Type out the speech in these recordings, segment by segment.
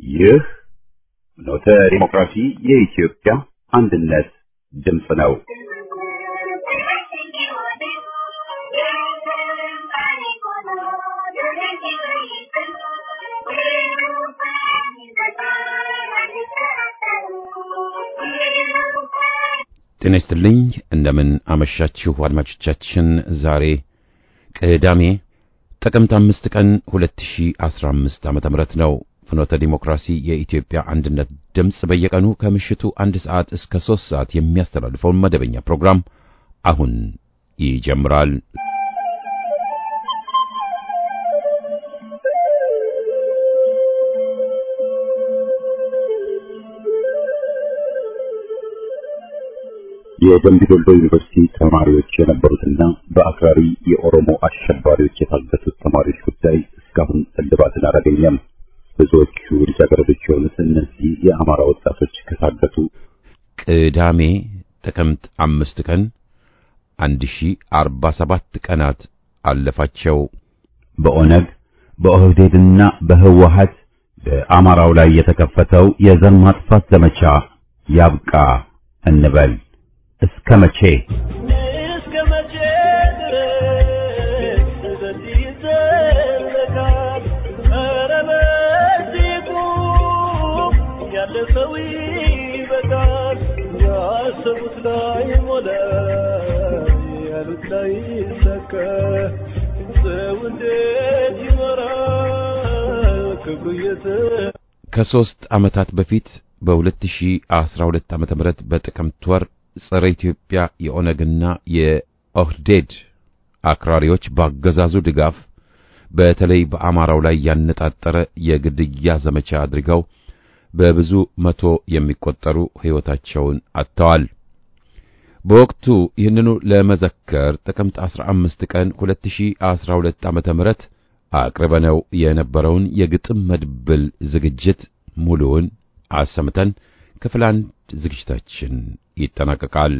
ይህ ኖተ ዲሞክራሲ የኢትዮጵያ አንድነት ድምፅ ነው። ጤና ይስጥልኝ። እንደምን አመሻችሁ አድማጮቻችን። ዛሬ ቅዳሜ ጥቅምት አምስት ቀን 2015 ዓመተ ምህረት ነው። ፍኖተ ዲሞክራሲ የኢትዮጵያ አንድነት ድምፅ በየቀኑ ከምሽቱ አንድ ሰዓት እስከ ሦስት ሰዓት የሚያስተላልፈውን መደበኛ ፕሮግራም አሁን ይጀምራል። የደምቢ ዶሎ ዩኒቨርሲቲ ተማሪዎች የነበሩትና በአክራሪ የኦሮሞ አሸባሪዎች የታገቱት ተማሪዎች ጉዳይ እስካሁን እልባትን አላገኘም። ብዙዎቹ ልጃገረዶች የሆኑት እነዚህ የአማራ ወጣቶች ከታገቱ ቅዳሜ ጥቅምት አምስት ቀን አንድ ሺ አርባ ሰባት ቀናት አለፋቸው። በኦነግ በኦህዴድና በህወሀት በአማራው ላይ የተከፈተው የዘር ማጥፋት ዘመቻ ያብቃ እንበል። እስከ መቼ እስከ መቼ ድረስ በዚህ ይዘለቃል? ኧረ በዚህ ቁም፣ ያለ ሰው ይበቃል። ያሰቡት ላይ ሞላ፣ ያሉት ላይ ሰከ ሰው እንዴት ይመራል? ክብሩ የተ ከሦስት ዓመታት በፊት በ2012 ዓመተ ምህረት በጥቅምት ወር ጸረ ኢትዮጵያ የኦነግና የኦህዴድ አክራሪዎች ባገዛዙ ድጋፍ በተለይ በአማራው ላይ ያነጣጠረ የግድያ ዘመቻ አድርገው በብዙ መቶ የሚቆጠሩ ሕይወታቸውን አጥተዋል። በወቅቱ ይህንኑ ለመዘከር ጥቅምት 15 ቀን 2012 ዓመተ ምህረት አቅርበነው የነበረውን የግጥም መድብል ዝግጅት ሙሉውን አሰምተን ክፍል አንድ ዝግጅታችን ይጠናቀቃል።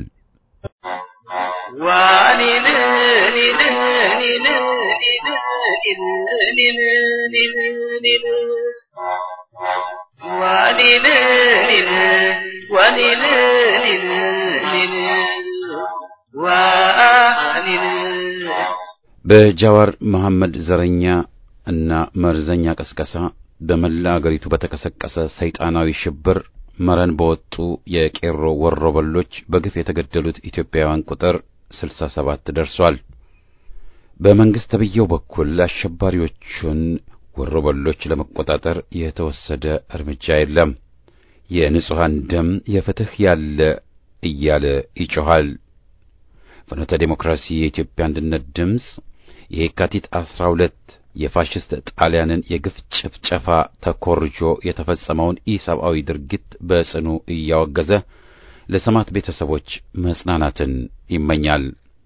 በጃዋር መሐመድ ዘረኛ እና መርዘኛ ቀስቀሳ በመላ አገሪቱ በተቀሰቀሰ ሰይጣናዊ ሽብር መረን በወጡ የቄሮ ወሮበሎች በግፍ የተገደሉት ኢትዮጵያውያን ቁጥር 67 ደርሷል። በመንግስት ተብዬው በኩል አሸባሪዎቹን ወሮበሎች ለመቆጣጠር የተወሰደ እርምጃ የለም። የንጹሐን ደም የፍትህ ያለ እያለ ይጮኻል። ፍኖተ ዴሞክራሲ የኢትዮጵያ አንድነት ድምፅ የየካቲት 12 የፋሽስት ጣሊያንን የግፍ ጭፍጨፋ ተኮርጆ የተፈጸመውን ኢሰብአዊ ድርጊት በጽኑ እያወገዘ ለሰማዕት ቤተሰቦች መጽናናትን ይመኛል።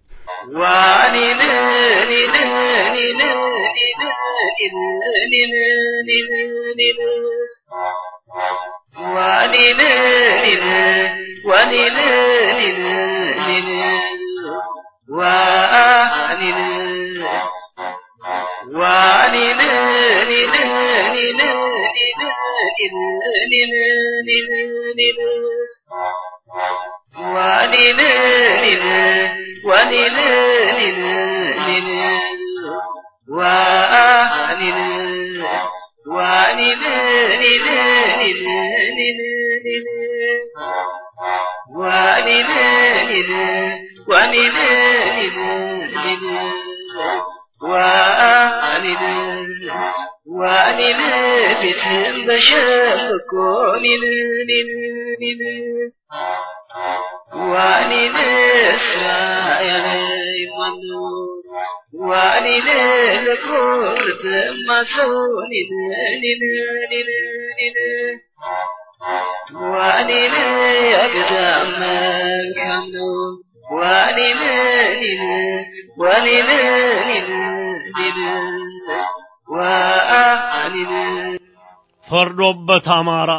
ፈርዶበት አማራ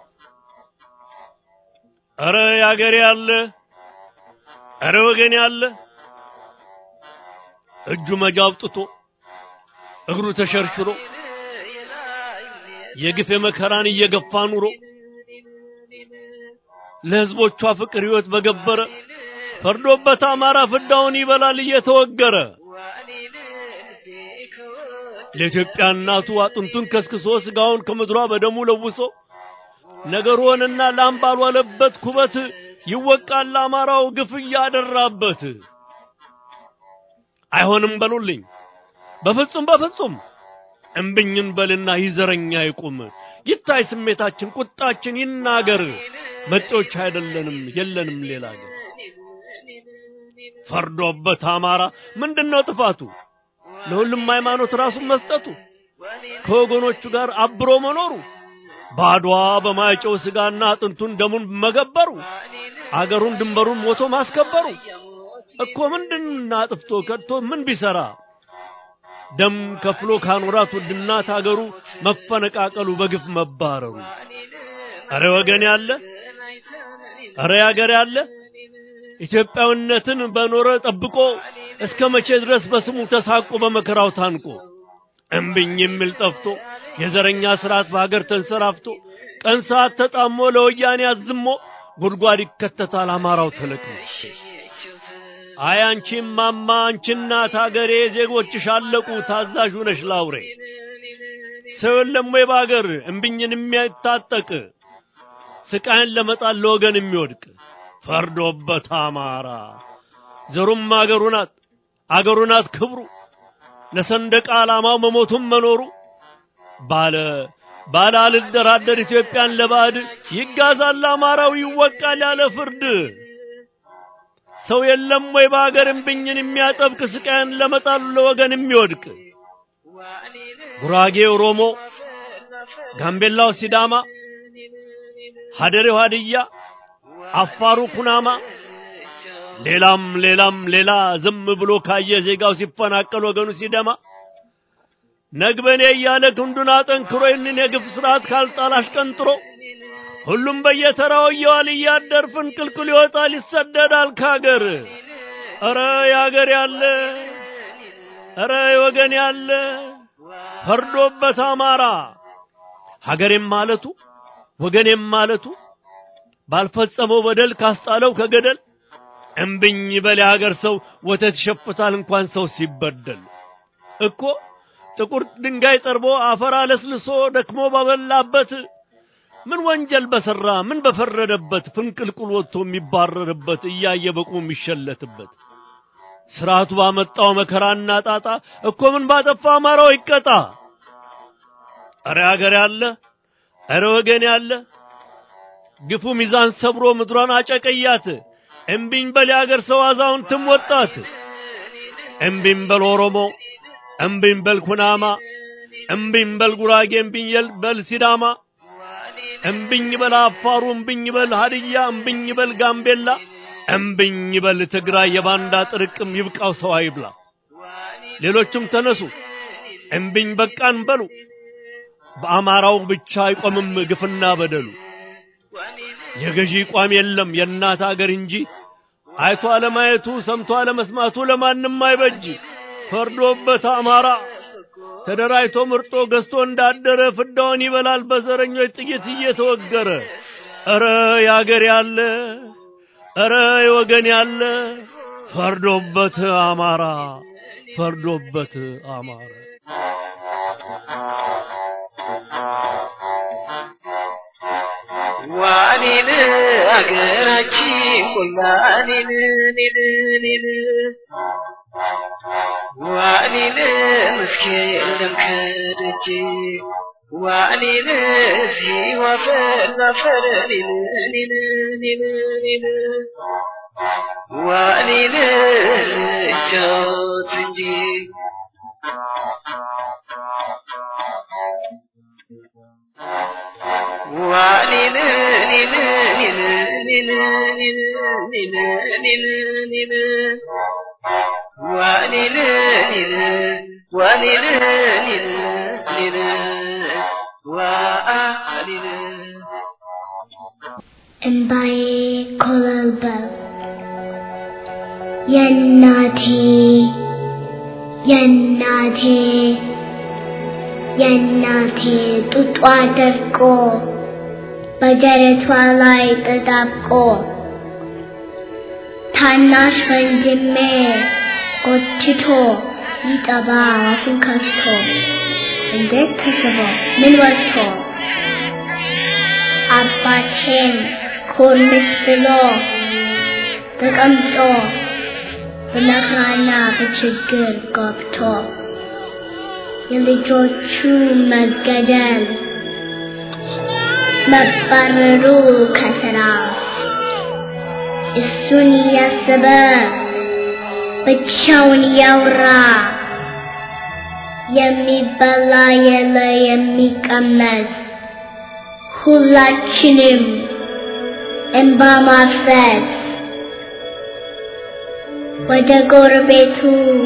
ኧረ ያገሬ ያለ ኧረ ወገን ያለ እጁ መጃ አውጥቶ እግሩ ተሸርሽሮ የግፍ የመከራን እየገፋ ኑሮ ለሕዝቦቿ ፍቅር ሕይወት በገበረ ፈርዶበት አማራ ፍዳውን ይበላል እየተወገረ ለኢትዮጵያ እናቱ አጥንቱን ከስክሶ ስጋውን ከምድሯ በደሙ ለውሶ ነገር ሆነና ላም ባልዋለበት ኩበት ይወቃል አማራው ግፍ እያደራበት። አይሆንም በሉልኝ በፍጹም በፍጹም እምብኝን በልና ይዘረኛ ይቁም ይታይ ስሜታችን ቁጣችን ይናገር መጤዎች አይደለንም የለንም ሌላ አገር ፈርዶበት አማራ ምንድነው ጥፋቱ ለሁሉም ሃይማኖት ራሱን መስጠቱ ከወገኖቹ ጋር አብሮ መኖሩ ባድዋ በማይጨው ስጋና አጥንቱን ደሙን መገበሩ አገሩን ድንበሩን ሞቶ ማስከበሩ እኮ ምንድን አጥፍቶ ከድቶ ምን ቢሰራ ደም ከፍሎ ካኖራት ውድናት አገሩ መፈነቃቀሉ በግፍ መባረሩ አረ ወገን ያለ አረ ያገር ያለ ኢትዮጵያዊነትን በኖረ ጠብቆ እስከ መቼ ድረስ በስሙ ተሳቆ በመከራው ታንቆ እምብኝ የሚል ጠፍቶ የዘረኛ ስርዓት በሀገር ተንሰራፍቶ ቀን ሰዓት ተጣሞ ለወያኔ አዝሞ ጉድጓድ ይከተታል አማራው ተለቅሞ። አይ አንቺ ማማ አንቺ እናት ሀገሬ ዜጎችሽ አለቁ ታዛዥ ነሽ ላውሬ ሰው የለም ወይ በሀገር እምብኝን የሚያታጠቅ ስቃይን ለመጣል ለወገን የሚወድቅ ፈርዶበት አማራ ዘሩም አገሩ ናት አገሩ ናት ክብሩ ለሰንደቅ ዓላማው መሞቱም መኖሩ ባለ ባለ አልደራደር ኢትዮጵያን ለባዕድ ይጋዛል አማራው ይወቃል ያለ ፍርድ ሰው የለም ወይ በአገር እምብኝን የሚያጠብቅ ስቃይን ለመጣል ለወገን የሚወድቅ ጉራጌ ኦሮሞ፣ ጋምቤላው ሲዳማ፣ ሀደሬው ሀድያ፣ አፋሩ ኩናማ ሌላም ሌላም ሌላ ዝም ብሎ ካየ ዜጋው ሲፈናቀል ወገኑ ሲደማ ነግበኔ እያለ ክንዱን አጠንክሮ ይህንን የግፍ ስርዓት ካልጣል አሽቀንጥሮ ሁሉም በየተራው እየዋል እያደር ፍንቅልቅል ይወጣል ይሰደዳል ካገር። ኧረ ያገር ያለ ኧረ ወገን ያለ ፈርዶበት አማራ ሀገሬም ማለቱ ወገኔም ማለቱ ባልፈጸመው በደል ካስጣለው ከገደል እምብኝ በል የሀገር ሰው ወተት ይሸፍታል እንኳን ሰው ሲበደል እኮ ጥቁር ድንጋይ ጠርቦ አፈር አለስልሶ ደክሞ ባበላበት ምን ወንጀል በሰራ ምን በፈረደበት ፍንቅልቁል ወጥቶ የሚባረርበት እያየ በቁ የሚሸለትበት ስርዓቱ ባመጣው መከራና ጣጣ እኮ ምን ባጠፋ አማራው ይቀጣ። አረ ሀገር ያለ አረ ወገን ያለ ግፉ ሚዛን ሰብሮ ምድሯን አጨቀያት። እምቢኝ በል የአገር ሰው አዛውንትም ወጣት። እምቢኝ በል ኦሮሞ፣ እምቢኝ በል ኩናማ፣ እምቢኝ በል ጉራጌ፣ እምቢኝ በል ሲዳማ፣ እምቢኝ በል አፋሩ፣ እምቢኝ በል ሀድያ፣ እምቢኝ በል ጋምቤላ፣ እምቢኝ በል ትግራይ። የባንዳ ጥርቅም ይብቃው ሰው አይብላ። ሌሎችም ተነሱ እምቢኝ በቃን በሉ። በአማራው ብቻ አይቆምም ግፍና በደሉ። የገዢ ቋም የለም የእናት አገር እንጂ አይቶ አለማየቱ ሰምቶ አለመስማቱ ለማንም አይበጅ። ፈርዶበት አማራ ተደራጅቶ ምርጦ ገዝቶ እንዳደረ ፍዳውን ይበላል በዘረኞች ጥይት እየተወገረ። ኧረ ያገር ያለ ኧረ የወገን ያለ ፈርዶበት አማራ ፈርዶበት አማራ ዋኔን አገራችን ቆላኔን ኔን ኔን ዋኔን መስኬን የለም ከደጅ ዋኔን እዚህ ዋፈር ላፈር ኔን ኔን ኔን ኔን ዋኔን እጫወት እንጂ ዋኔን ኔን ኔን ኔን ኔን ኔን ኔን ኔን ዋኔን ኔን ዋኔን ኔን ኔን ዋኔን እምባዬ ኮበለበለ የእናቴ የእናቴ የእናቴ ጡጧ ደርቆ በደረቷ ላይ ተጣብቆ ታናሽ ወንድሜ ጎትቶ ሊጠባ አፉን ከፍቶ እንዴት ተስቦ ምን ወጥቶ አባቴም ኮርምስ ብሎ ተቀምጦ በመከራና በችግር ገብቶ የልጆቹ መገደል መባረሩ ከስራ እሱን እያሰበ ብቻውን እያወራ የሚበላ የለ የሚቀመስ ሁላችንም እንባ ማፍሰስ ወደ ጎረቤቱ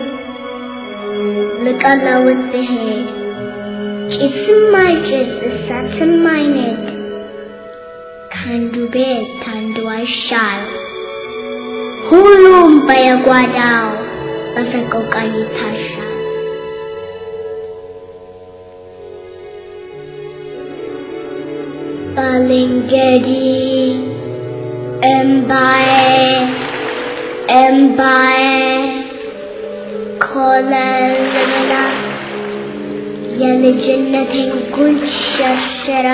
ልቀለውት ብሄድ ጭስም አይጭስ እሳትም አይነድ ከአንዱ ቤት አንዱ አይሻል ሁሉም በየጓዳው በሰቆቃ ይታሻል። ባልንጀሪ እምባዬ እምባዬ ኮለል ብላ የልጅነቴን ጉንጭ ሸርሽራ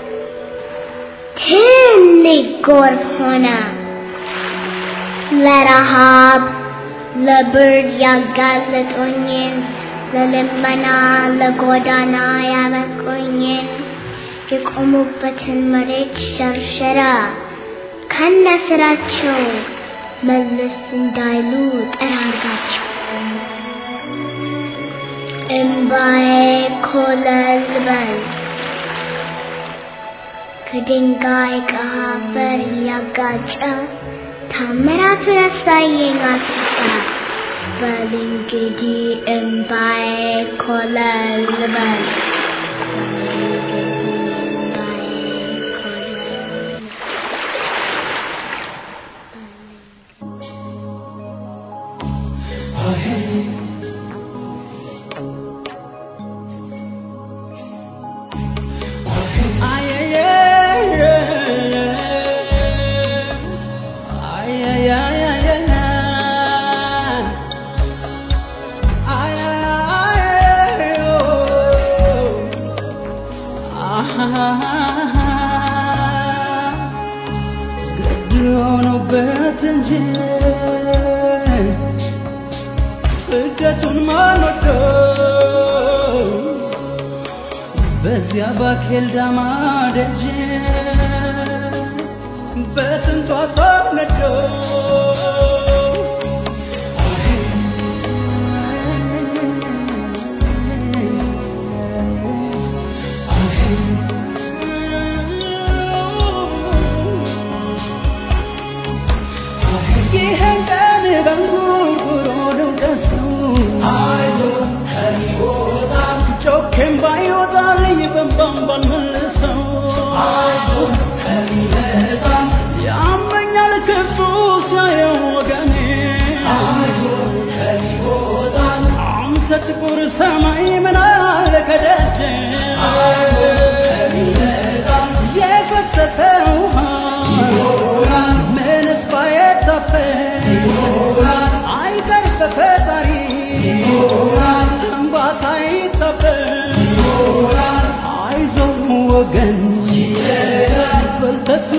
ትልቅ ጎርፍ ሆነ ለረሃብ ለብርድ ያጋለጦኝን ለልመና ለጎዳና ያበቁኝን የቆሙበትን መሬት ሸርሸራ ከነ ስራቸው መለስ እንዳይሉ ጠራርጋቸው እምባዬ ኮለል በል ከድንጋይ ከአፈር እያጋጨ ታምራቱን ያሳየኝ አስታ በል እንግዲህ እምባዬ ኮለል በል ስደቱን ማንወደው በዚያ ባኬል ዳማ ደጅ በስንቷ ተነደው ይህን ቀን በንጉርጉሮ ነው ደሱ ጮኬም ባይወጣልኝ በንባም ባልመልሰው ያመኛል ክፉ ሲያየው ወገኔ አንተ ጥቁር ሰማይ ምን አለ ከደጅ የፈሰሰ ውሃ ምንስ ባይታፈስ አይቀር በፈጣሪ እንባ ሳይታበስ አይዞህ ወገን በል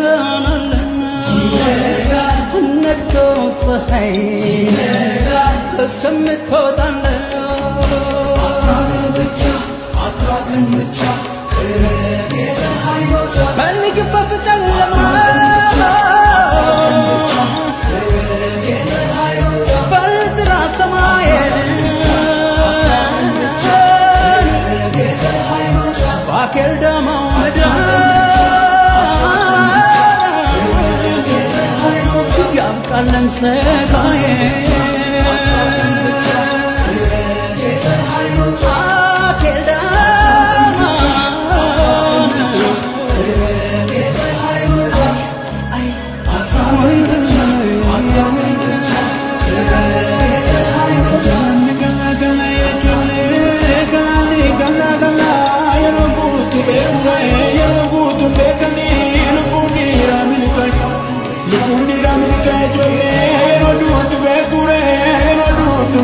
ተጽናናለህ ነግቶ ፀሐይ እስከምትወጣለህ ፈልግበት ጨለማ በጥራ ሰማይ ባኬል ዳማው ምድር ያብቃለን ሰጋዬ ባኬል ዳማ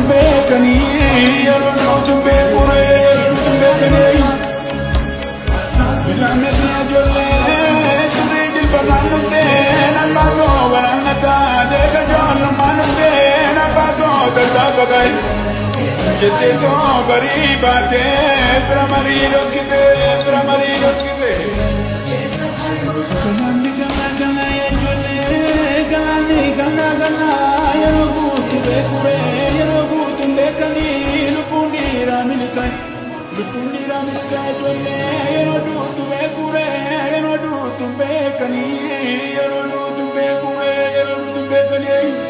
beekanii yeroo duutu beekure duutu beekanii. Ilaametti ijoollee sirrii jilbataan dhuftee namaa too baraannataa deega joollumaan dhuftee namaa too tasaa baqayi. Jettee too barii baatee bira marii dhokkitee bira marii dhokkitee. Galaanni gana gana ijoollee galaanni gana gana yeroo guutu beekure yeroo guutu beekanii lubbuun dhiiraa miliqayi. Lubbuun dhiiraa miliqaa ijoollee yeroo duutu beekure yeroo duutu beekanii yeroo duutu beekure yeroo duutu beekanii.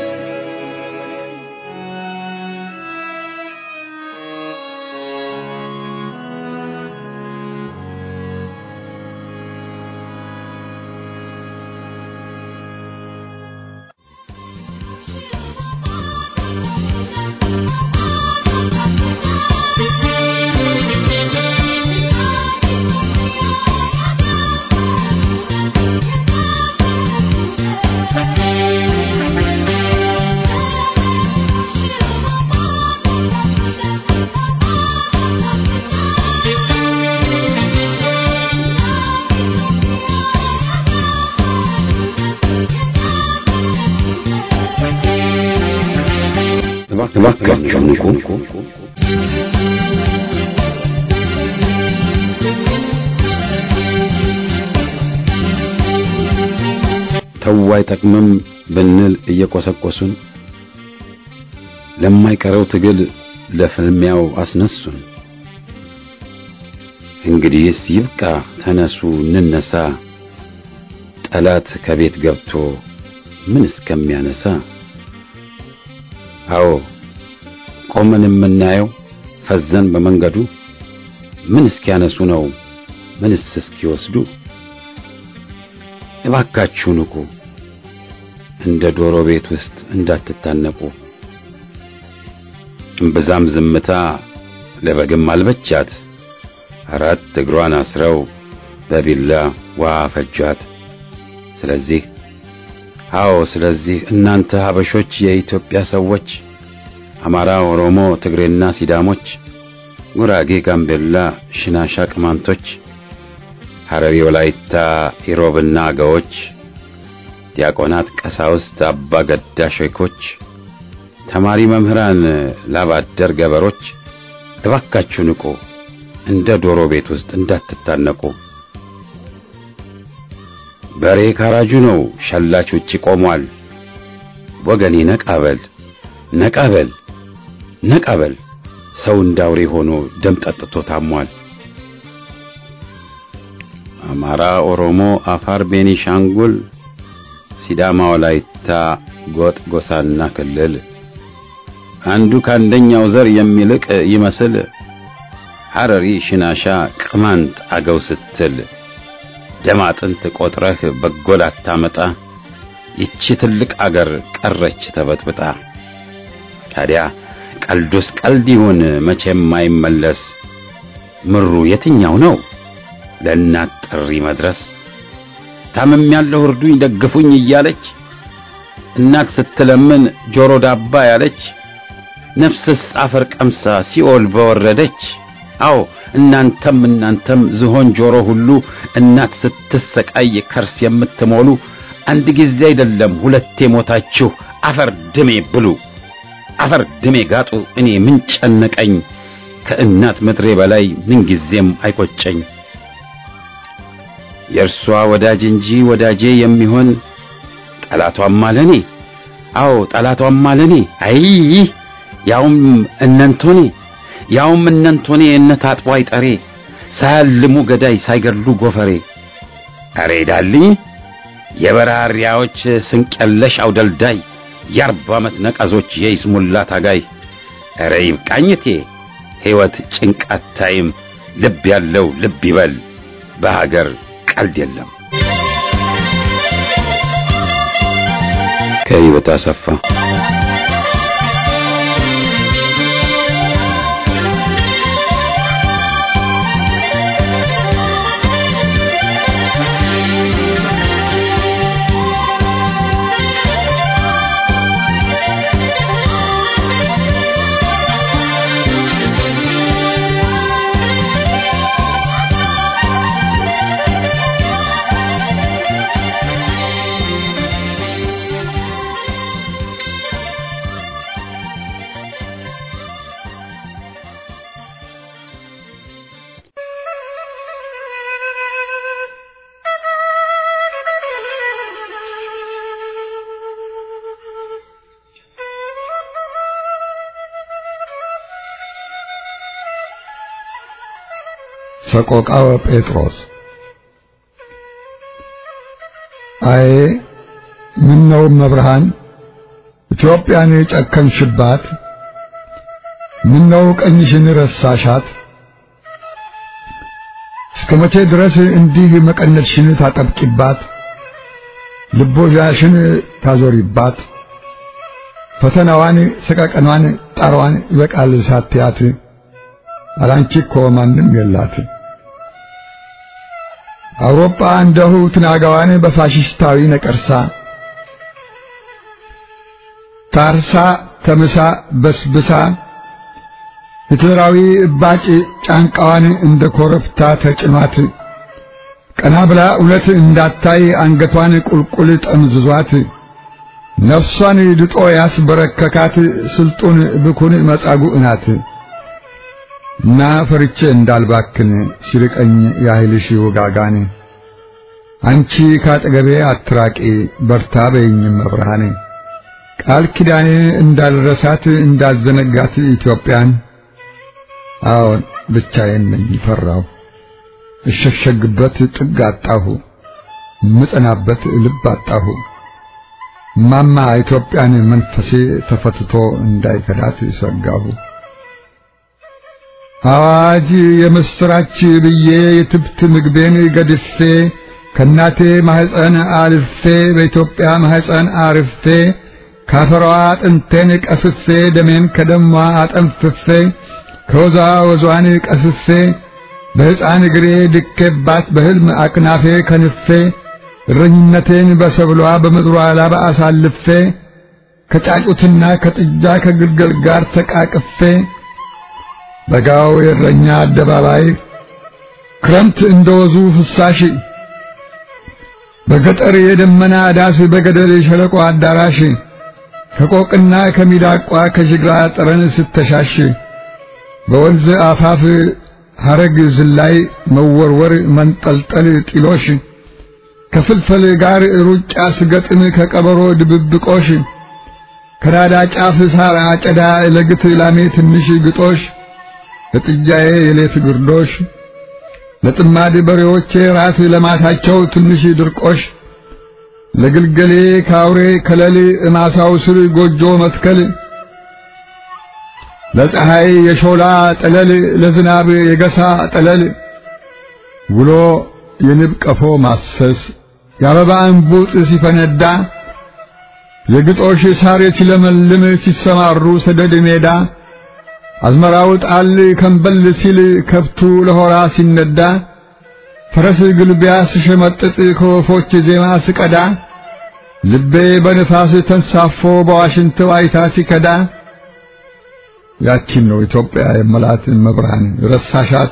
እባካችሁ ንቁ። ተው አይጠቅምም ብንል እየቆሰቆሱን ለማይቀረው ትግል ለፍልሚያው አስነሱን። እንግዲህስ ይብቃ፣ ተነሱ እንነሳ፣ ጠላት ከቤት ገብቶ ምን እስከሚያነሳ አዎ ቆመን የምናየው ፈዘን በመንገዱ ምን እስኪያነሱ ነው ምንስ እስኪወስዱ? እባካችሁ ንቁ፣ እንደ ዶሮ ቤት ውስጥ እንዳትታነቁ። እምብዛም ዝምታ ለበግም አልበቻት፣ አራት እግሯን አስረው በቢላ ውሃ ፈጇት። ስለዚህ አዎ ስለዚህ እናንተ ሀበሾች የኢትዮጵያ ሰዎች አማራ፣ ኦሮሞ፣ ትግሬና ሲዳሞች፣ ጉራጌ፣ ጋምቤላ፣ ሽናሻ፣ ቅማንቶች፣ ሐረሪ፣ ወላይታ፣ ኢሮብና አገዎች፣ ዲያቆናት፣ ቀሳውስት፣ አባ ገዳ ሼኮች፣ ተማሪ መምህራን፣ ላባደር ገበሮች እባካችሁ ንቁ፣ እንደ ዶሮ ቤት ውስጥ እንዳትታነቁ። በሬ ካራጁ ነው፣ ሸላች ውጪ ቆሟል። ወገኔ ነቃበል ነቃበል ነቃበል፣ ሰው እንዳውሬ ሆኖ ደም ጠጥቶ ታሟል። አማራ፣ ኦሮሞ፣ አፋር፣ ቤኒሻንጉል፣ ሲዳማ፣ ወላይታ፣ ጎጥ፣ ጎሳና ክልል አንዱ ከአንደኛው ዘር የሚልቅ ይመስል ሐረሪ፣ ሽናሻ፣ ቅማንት፣ አገው ስትል ደም አጥንት ቆጥረህ በጎል አታመጣ። ይቺ ትልቅ አገር ቀረች ተበጥብጣ። ታዲያ ቀልዱስ ቀልድ ይሁን መቼም አይመለስ። ምሩ የትኛው ነው ለእናት ጥሪ መድረስ? ታምም ያለው እርዱኝ ደግፉኝ እያለች እናት ስትለምን ጆሮ ዳባ ያለች ነፍስስ አፈር ቀምሳ ሲኦል በወረደች። አዎ እናንተም እናንተም ዝሆን ጆሮ ሁሉ እናት ስትሰቃይ ከርስ የምትሞሉ አንድ ጊዜ አይደለም ሁለቴ ሞታችሁ አፈር ድሜ ብሉ አፈር ድሜ ጋጡ። እኔ ምን ጨነቀኝ ከእናት ምድሬ በላይ ምን ጊዜም አይቆጨኝ። የእርሷ ወዳጅ እንጂ ወዳጄ የሚሆን ጠላቷም አለኔ። አዎ ጠላቷም አለኔ። አይ ያውም እነንቶኔ ያውም እነንቶኔ እነ ታጥቦ አይጠሬ ሳያልሙ ገዳይ ሳይገድሉ ጎፈሬ። አሬ ዳልኝ የበራሪያዎች ስንቀለሽ አውደልዳይ የአርባ ዓመት ነቀዞች የይስሙላ ታጋይ። አረ ይብቃኝቴ ሕይወት ጭንቃት ታይም ልብ ያለው ልብ ይበል በሀገር ቀልድ የለም። ከሕይወት አሰፋ ሰቆቃወ ጴጥሮስ አዬ ምን ነው መብርሃን ኢትዮጵያን ጨከንሽባት? ምን ነው ቀኝሽን ረሳሻት? እስከ መቼ ድረስ እንዲህ መቀነትሽን ታጠብቂባት? ልቦዣሽን ታዞሪባት? ፈተናዋን፣ ሰቀቀኗን፣ ጣሯን ይበቃል ሳትያት አላንቺ እኮ ማንም የላት። አውሮፓ እንደሁ ትናጋዋን በፋሽስታዊ ነቀርሳ ታርሳ ተምሳ በስብሳ ሂትለራዊ እባጭ ጫንቃዋን እንደ ኮረብታ ተጭኗት ቀና ብላ እውነት እንዳታይ አንገቷን ቁልቁል ጠምዝዟት ነፍሷን ድጦ ያስበረከካት ስልጡን ብኩን መጻጉዕ ናት። እና ፈርቼ እንዳልባክን ሲርቀኝ ያህልሽ ውጋጋን አንቺ ካጠገቤ አትራቂ በርታ በይኝም መብርሃን ቃል ኪዳኔ እንዳልረሳት እንዳልዘነጋት ኢትዮጵያን አዎን ብቻዬን ነኝ ፈራሁ እሸሸግበት ጥግ አጣሁ ምጸናበት ልብ አጣሁ ማማ ኢትዮጵያን መንፈሴ ተፈትቶ እንዳይከዳት ሰጋሁ አዋጅ የምስራች ብዬ የትብት ምግቤን ገድፌ ከናቴ ማህፀን አልፌ በኢትዮጵያ ማህፀን አርፌ ካፈሯ አጥንቴን ቀፍፌ ደሜን ከደሟ አጠንፍፌ ከወዛ ወዟን ቀፍፌ በሕፃን እግሬ ድኬባት በሕልም አቅናፌ ከንፌ እረኝነቴን በሰብሏ በምድሯ ላባ አሳልፌ ከጫጩትና ከጥጃ ከግልገል ጋር ተቃቅፌ በጋው የእረኛ አደባባይ ክረምት እንደወዙ ፍሳሽ በገጠር የደመና ዳስ በገደል የሸለቆ አዳራሽ ከቆቅና ከሚዳቋ ከጅግራ ጠረን ስተሻሽ በወንዝ አፋፍ ሐረግ ዝላይ መወርወር መንጠልጠል ጢሎሽ ከፍልፈል ጋር ሩጫ ስገጥም ከቀበሮ ድብብቆሽ ከናዳ ጫፍ ሳር አጨዳ ለግት ላሜ ትንሽ ግጦሽ ለጥጃዬ የሌት ግርዶሽ ለጥማድ በሬዎቼ ራት ለማታቸው ትንሽ ድርቆሽ ለግልገሌ ካውሬ ከለል እማሳው ስር ጎጆ መትከል ለፀሐይ የሾላ ጠለል ለዝናብ የገሳ ጠለል ውሎ የንብ ቀፎ ማሰስ የአበባ እንቡጥ ሲፈነዳ የግጦሽ ሳር ሲለመልም ሲሰማሩ ሰደድ ሜዳ አዝመራው ጣል ከንበል ሲል ከብቱ ለሆራ ሲነዳ ፈረስ ግልቢያ ስሸመጥጥ ከወፎች ዜማ ስቀዳ ልቤ በንፋስ ተንሳፎ በዋሽንት ዋይታ ሲከዳ ያቺን ነው ኢትዮጵያ የመላት መብርሃን ረሳሻት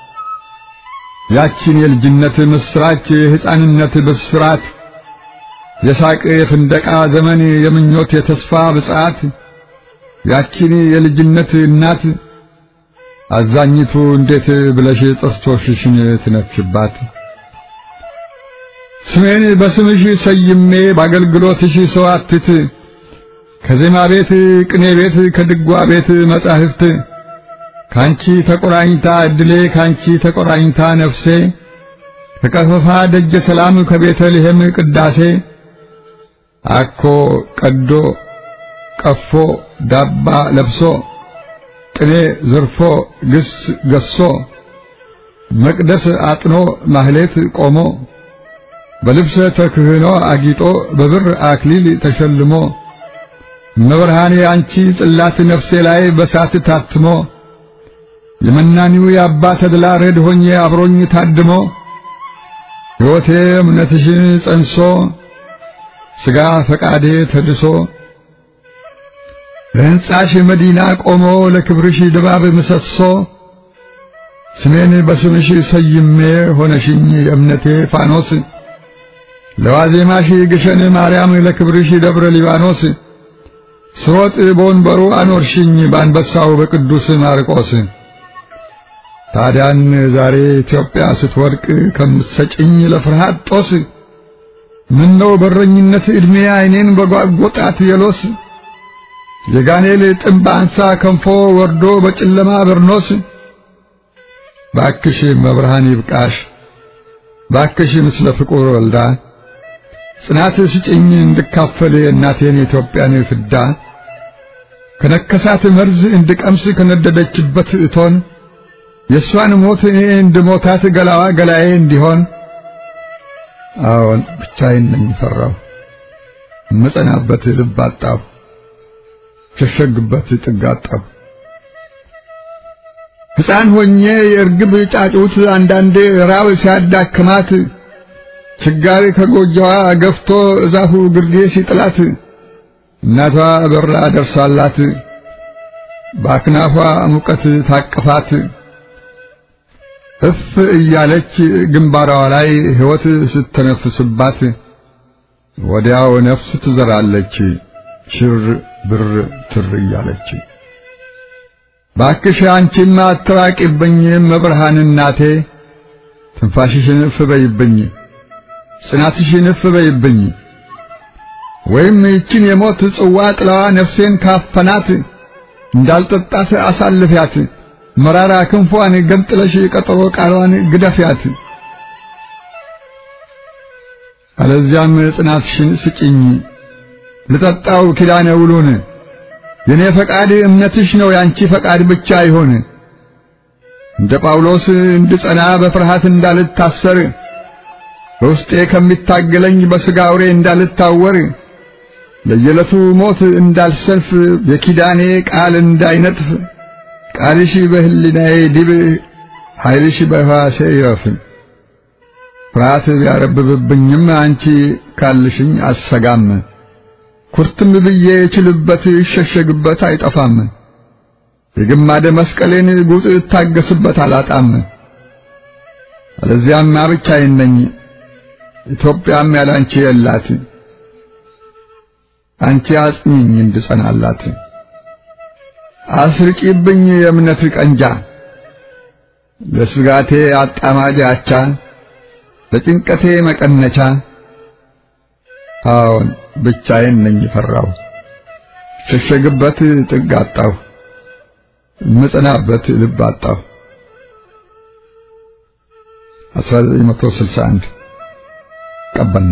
ያቺን የልጅነት ምስራች የሕፃንነት ብስራት የሳቅ የፍንደቃ ዘመን የምኞት የተስፋ ብጻት ያቺን የልጅነት እናት አዛኝቱ እንዴት ብለሽ ጥርሶችሽን ትነፍሽባት? ስሜን በስምሽ ሰይሜ በአገልግሎትሽ ሰዋትት ከዜማ ቤት ቅኔ ቤት ከድጓ ቤት መጻሕፍት ካንቺ ተቆራኝታ እድሌ ካንቺ ተቆራኝታ ነፍሴ ከቀፈፋ ደጀ ሰላም ከቤተልሔም ቅዳሴ አኮ ቀዶ ቀፎ ዳባ ለብሶ ቅኔ ዘርፎ ግስ ገሶ መቅደስ አጥኖ ማህሌት ቆሞ በልብሰ ተክህኖ አጊጦ በብር አክሊል ተሸልሞ መብርሃኔ አንቺ ጽላት ነፍሴ ላይ በሳት ታትሞ የመናኒው የአባ ተድላ ረድ ሆኜ አብሮኝ ታድሞ ሕይወቴ እምነትሽን ጸንሶ ሥጋ ፈቃዴ ተድሶ ለሕንጻሽ መዲና ቆሞ ለክብርሽ ድባብ ምሰሶ ስሜን በስምሽ ሰይሜ ሆነሽኝ የእምነቴ ፋኖስ ለዋዜማሽ ግሸን ማርያም ለክብርሽ ደብረ ሊባኖስ ስሮጥ በወንበሩ አኖርሽኝ በአንበሳው በቅዱስ ማርቆስ ታዲያን ዛሬ ኢትዮጵያ ስትወድቅ ከምትሰጭኝ ለፍርሃት ጦስ ምነው በረኝነት ዕድሜ ዓይኔን በጓጎጣት የሎስ የጋኔል ጥምብ አንሳ ከንፎ ወርዶ በጨለማ በርኖስ ባክሽ መብርሃን ይብቃሽ ባክሽ ምስለ ፍቁር ወልዳ ጽናት ስጭኝ እንድካፈል እናቴን የኢትዮጵያን ፍዳ ከነከሳት መርዝ እንድቀምስ ከነደደችበት እቶን የእሷን ሞት እኔ እንድሞታት ገላዋ ገላዬ እንዲሆን አዎን ብቻዬን ነኝ ፈራሁ እምጸናበት ልብ አጣሁ ሸሸግበት ጥግ አጣሁ ሕፃን ሆኜ የእርግብ ጫጩት አንዳንዴ ራብ ሲያዳክማት ችጋሪ ከጎጆዋ ገፍቶ እዛፉ ግርጌ ሲጥላት እናቷ በራ ደርሳላት በአክናፏ ሙቀት ታቅፋት እፍ እያለች ግንባሯ ላይ ሕይወት ስተነፍስባት ወዲያው ነፍስ ትዘራለች ሽር ብር ትር እያለች ባክሽ አንቺማ አትራቂብኝ መብርሃን እናቴ ትንፋሽሽን እፍ በይብኝ ጽናትሽን እፍ በይብኝ ወይም ይችን የሞት ጽዋ ጥላዋ ነፍሴን ካፈናት እንዳልጠጣት አሳልፊያት መራራ ክንፏን ገንጥለሽ ቀጠሮ ቃሏን ግደፊያት አለዚያም ጽናትሽን ስጭኝ ልጠጣው ኪዳነ ውሉን የኔ ፈቃድ እምነትሽ ነው ያንቺ ፈቃድ ብቻ ይሆን እንደ ጳውሎስ እንድጸና በፍርሃት እንዳልታሰር በውስጤ ከሚታገለኝ በሥጋ አውሬ እንዳልታወር ለየዕለቱ ሞት እንዳልሰልፍ የኪዳኔ ቃል እንዳይነጥፍ ቃልሽ በህሊናዬ ዲብ ኃይልሽ በሕዋሴ ይረፍ ፍርሃት ቢያረብብብኝም አንቺ ካልሽኝ አልሰጋም ኩርትም ብዬ እችልበት ይሸሸግበት አይጠፋም የግማደ መስቀሌን ጉጥ እታገስበት አላጣም አለዚያማ ብቻዬን ነኝ ኢትዮጵያም ያላንቺ የላት አንቺ አጽኚኝ እንድጸናላት አስርቂብኝ የእምነት ቀንጃ ለስጋቴ አጣማጅ አቻ ለጭንቀቴ መቀነቻ አዎን ብቻዬን ነኝ ፈራው ሸሸግበት ጥግ አጣሁ ምጽናበት ልብ አጣሁ 1961 ቀበና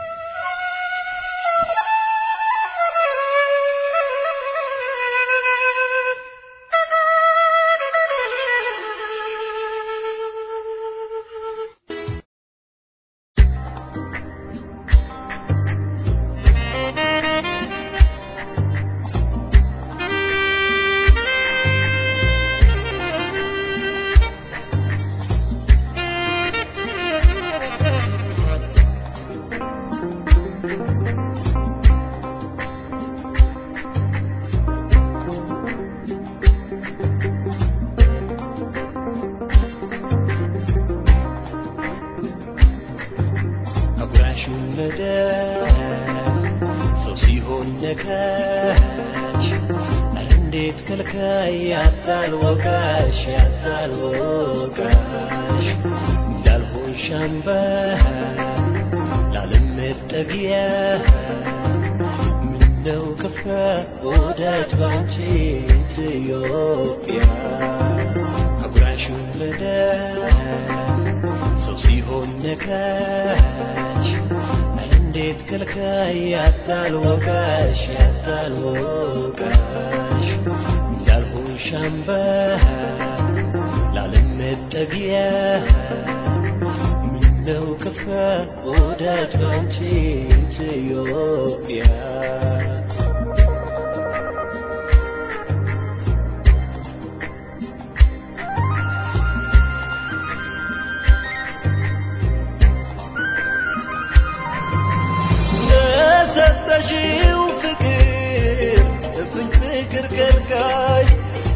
ሰው ሲሆን ነካች እንዴት ከልካይ ያጣል ወቃሽ ያጣል ወቃሽ እንዳልሆን ሻምባ ላለም መጠጊያ ምነው ከፋ ወዳጅ ባንቺ ኢትዮጵያ አጉራሹን ለዳ ሰው ሲሆን ነካች እንዴት ከልካይ ያጣል ወቃሽ ያጣል ወቃሽ እንዳልሆን ሻምባ ላለም መጠጊያ ምነው ከፋ ወዳጅ ባንቺ ኢትዮጵያ ለሰጠሽው ፍቅር እፍኝ ፍቅር ከልካይ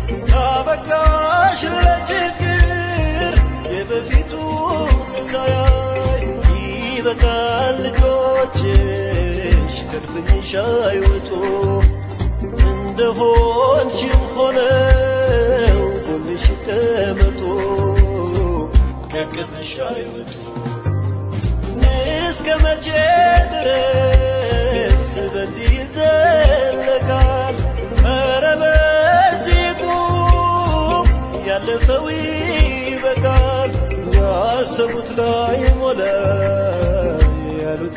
አበቃሽ ለችግር የበፊቱ ሳያይ ይበቃል ልጆችሽ ከድፍንሽ አይወጡ እንደሆንሽም ሆነው ጎንሽ ይቀመጡ ከቅፍሽ አይወጡ እስከ መቼ ድረስ በዚህ ይዘለቃል? ኧረ በዚህ ቁም፣ ያለፈው ይበቃል።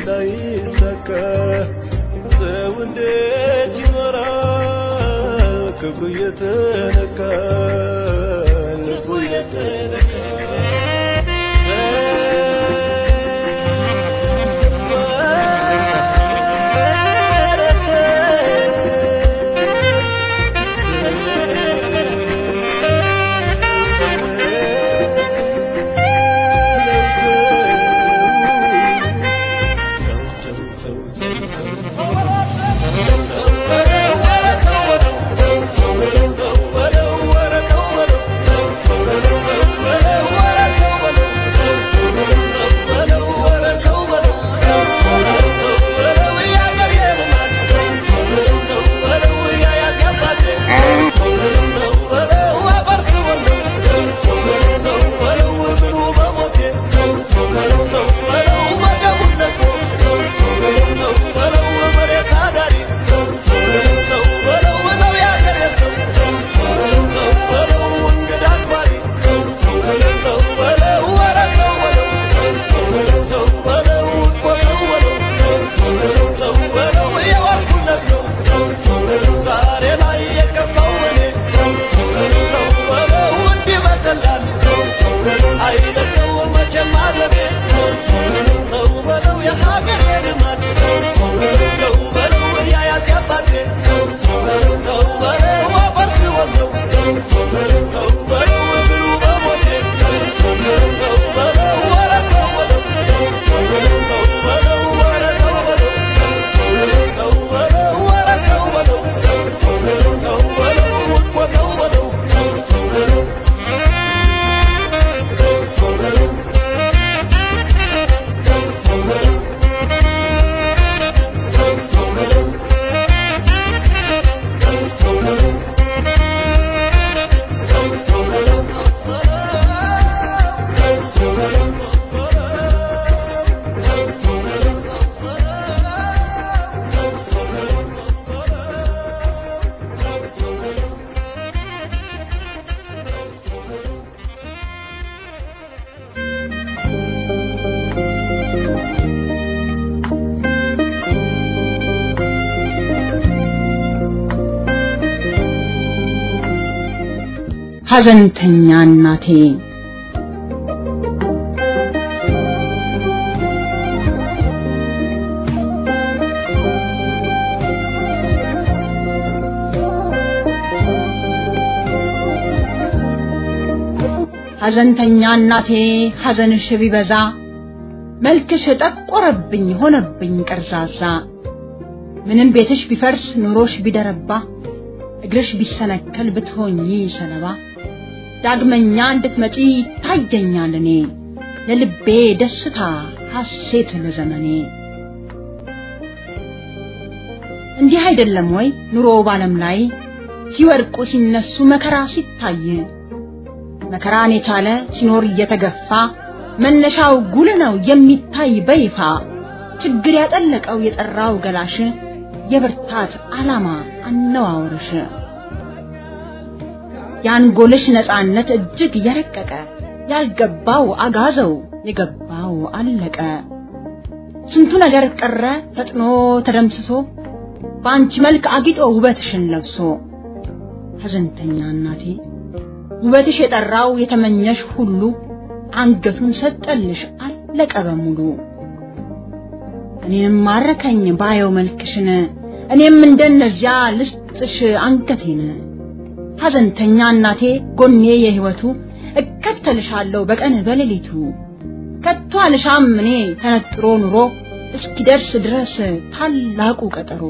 ላይሳካ ሰው እንዴት ይኖራል ክብሩ እየተነካ ልቡ እየተነካ ሐዘንተኛ እናቴ ሐዘንተኛ እናቴ ሐዘንሽ ቢበዛ መልክሽ ጠቆረብኝ ሆነብኝ ቀርዛዛ ምንም ቤትሽ ቢፈርስ ኑሮሽ ቢደረባ እግርሽ ቢሰነከል ብትሆኚ ሰለባ ዳግመኛ እንድትመጪ ታየኛል እኔ ለልቤ ደስታ ሐሴት ለዘመኔ እንዲህ አይደለም ወይ ኑሮ ባለም ላይ ሲወድቁ ሲነሱ መከራ ሲታይ መከራን የቻለ ሲኖር እየተገፋ መነሻው ጉል ነው የሚታይ በይፋ ችግር ያጠለቀው የጠራው ገላሽ የብርታት ዓላማ አነዋወርሽ የአንጎልሽ ነፃነት እጅግ የረቀቀ ያልገባው አጋዘው የገባው አለቀ ስንቱ ነገር ቀረ ፈጥኖ ተደምስሶ በአንቺ መልክ አጊጦ ውበትሽን ለብሶ ሐዘንተኛ እናቴ ውበትሽ የጠራው የተመኘሽ ሁሉ አንገቱን ሰጠልሽ አለቀ በሙሉ እኔም ማረከኝ ባየው መልክሽን እኔም እንደነዚያ ልስጥሽ አንገቴን ሐዘንተኛ እናቴ ጎኔ የህይወቱ እከተልሻለሁ በቀን በሌሊቱ ከቶ አልሻም እኔ ተነጥሮ ኑሮ እስኪደርስ ድረስ ታላቁ ቀጠሮ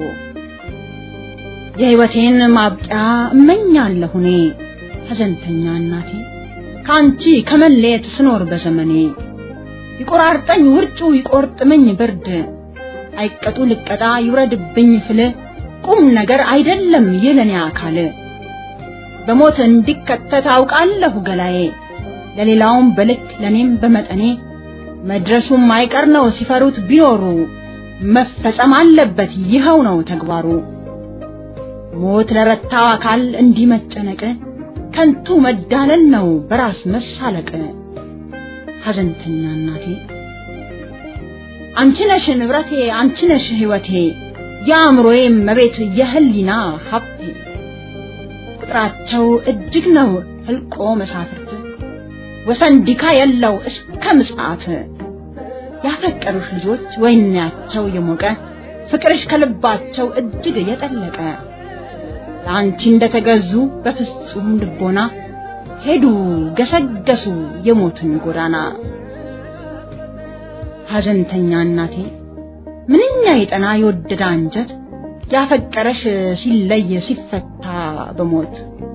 የህይወቴን ማብቂያ እመኛለሁ እኔ ሐዘንተኛ እናቴ ከአንቺ ከመለየት ስኖር በዘመኔ ይቆራርጠኝ ውርጩ ይቆርጥመኝ ብርድ አይቀጡ ልቀጣ ይውረድብኝ ፍል ቁም ነገር አይደለም የለኔ አካል በሞት እንዲከተት አውቃለሁ ገላዬ ለሌላውም በልክ ለኔም በመጠኔ መድረሱም አይቀር ነው ሲፈሩት ቢኖሩ መፈጸም አለበት ይኸው ነው ተግባሩ ሞት ለረታው አካል እንዲህ መጨነቅ ከንቱ መዳለል ነው በራስ መሳለቅ ሐዘንተኛ እናቴ አንቺ ነሽ ንብረቴ አንቺ ነሽ ሕይወቴ የአእምሮዬ መቤት የህሊና ሀብቴ ቁጥራቸው እጅግ ነው ህልቆ መሳፍርት ወሰን ዲካ የለው እስከ ምጽአት ያፈቀሩሽ ልጆች ወይናቸው የሞቀ ፍቅርሽ ከልባቸው እጅግ የጠለቀ ለአንቺ እንደተገዙ በፍጹም ልቦና ሄዱ ገሰገሱ የሞትን ጎዳና ሐዘንተኛ እናቴ ምንኛ የጠና የወደደ አንጀት ያፈቀረሽ ሲለይ ሲፈታ በሞት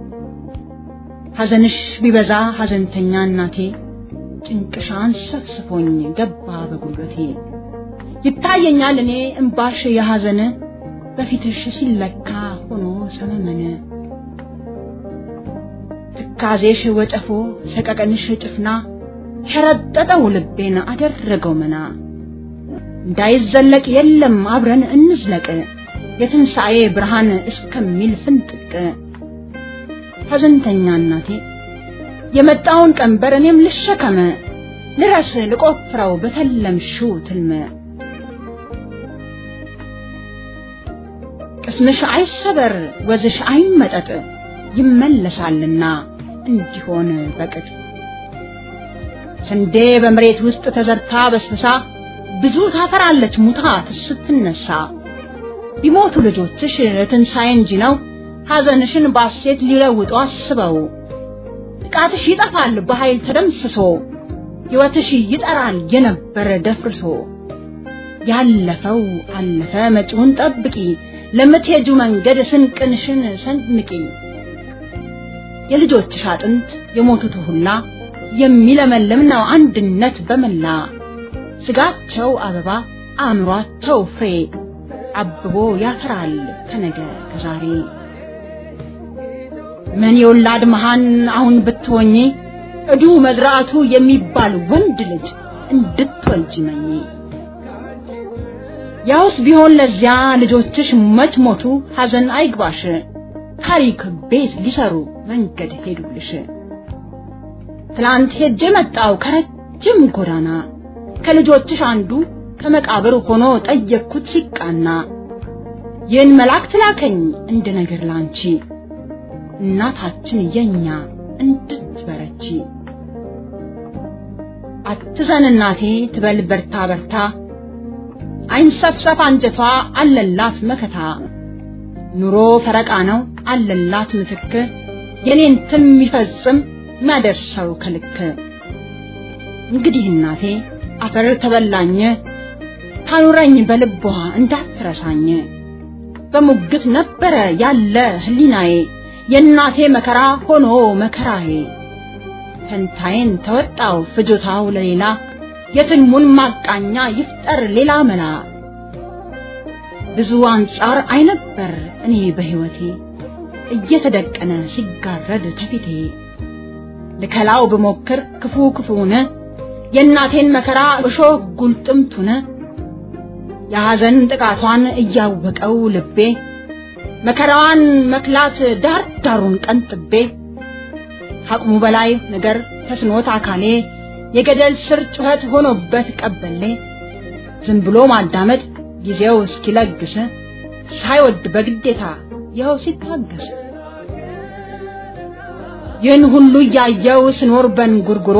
ሐዘንሽ ቢበዛ ሐዘንተኛ እናቴ ጭንቅሻን ሰፍስፎኝ ገባ በጉልበቴ ይታየኛል እኔ እምባሽ የሐዘን በፊትሽ ሲለካ ሆኖ ሰመመን ትካዜሽ ወጨፎ ሰቀቀንሽ ጭፍና ሸረጠጠው ልቤን አደረገው መና እንዳይዘለቅ የለም አብረን እንዝለቅ የትንሣኤ ብርሃን እስከሚል ፍንጥቅ ሐዘንተኛ እናቴ የመጣውን ቀንበር እኔም ልሸከመ ልረስ ልቆፍረው በተለምሽው ትልመ ቅስምሽ አይሰበር ወዝሽ አይመጠጥ ይመለሳልና እንዲሆን በቅጥ ስንዴ በመሬት ውስጥ ተዘርታ በስብሳ ብዙ ታፈራለች ሙታ ስትነሳ ቢሞቱ ልጆችሽ ትንሣኤ እንጂ ነው ሐዘንሽን ባሴት ሊለውጡ አስበው ጥቃትሽ ይጠፋል በኃይል ተደምስሶ ሕይወትሽ ይጠራል የነበረ ደፍርሶ ያለፈው አለፈ መጪውን ጠብቂ ለምትሄጁ መንገድ ስንቅንሽን ሰንንቂ የልጆችሽ አጥንት የሞቱት ሁላ የሚለመልም ነው አንድነት በመላ ስጋቸው አበባ አእምሯቸው ፍሬ አብቦ ያፈራል ከነገ ከዛሬ ምን የወላድ መሃን አሁን ብትሆኚ እዱ መዝራቱ የሚባል ወንድ ልጅ እንድትወልጂ መኝ ያውስ ቢሆን ለዚያ ልጆችሽ መች ሞቱ ሐዘን አይግባሽ ታሪክ ቤት ሊሰሩ መንገድ ሄዱልሽ ትላንት ሄጄ መጣው ከረጅም ጎዳና ከልጆችሽ አንዱ ከመቃብር ሆኖ ጠየቅኩት ሲቃና ይህን መልአክ ትላከኝ እንደ ነገር ላንቺ እናታችን የኛ እንድትበረቺ አትዘን እናቴ ትበል በርታ በርታ አይንሰፍሰፍ አንጀቷ አለላት መከታ ኑሮ ፈረቃ ነው አለላት ምትክ የኔን ትን የሚፈጽም የሚያደርሰው ከልክ እንግዲህ እናቴ አፈር ተበላኝ ታኑረኝ በልቧ እንዳትረሳኝ በሙግት ነበረ ያለ ህሊናዬ የእናቴ መከራ ሆኖ መከራዬ ፈንታዬን ተወጣው ፍጆታው ለሌላ የትልሙን ማቃኛ ይፍጠር ሌላ መላ ብዙ አንጻር አይነበር እኔ በህይወቴ እየተደቀነ ሲጋረድ ተፊቴ ልከላው ብሞክር ክፉ ክፉነ የእናቴን መከራ እሾህ ጉልጥምቱነ የሐዘን ጥቃቷን እያወቀው ልቤ መከራዋን መክላት ዳር ዳሩን ቀንጥቤ አቅሙ በላይ ነገር ተስኖት አካሌ የገደል ስር ጩኸት ሆኖበት ቀበሌ ዝም ብሎ ማዳመጥ ጊዜው እስኪለግስ ሳይወድ በግዴታ ይኸው ሲታገስ ይህን ሁሉ እያየው ስኖር በንጉርጉሮ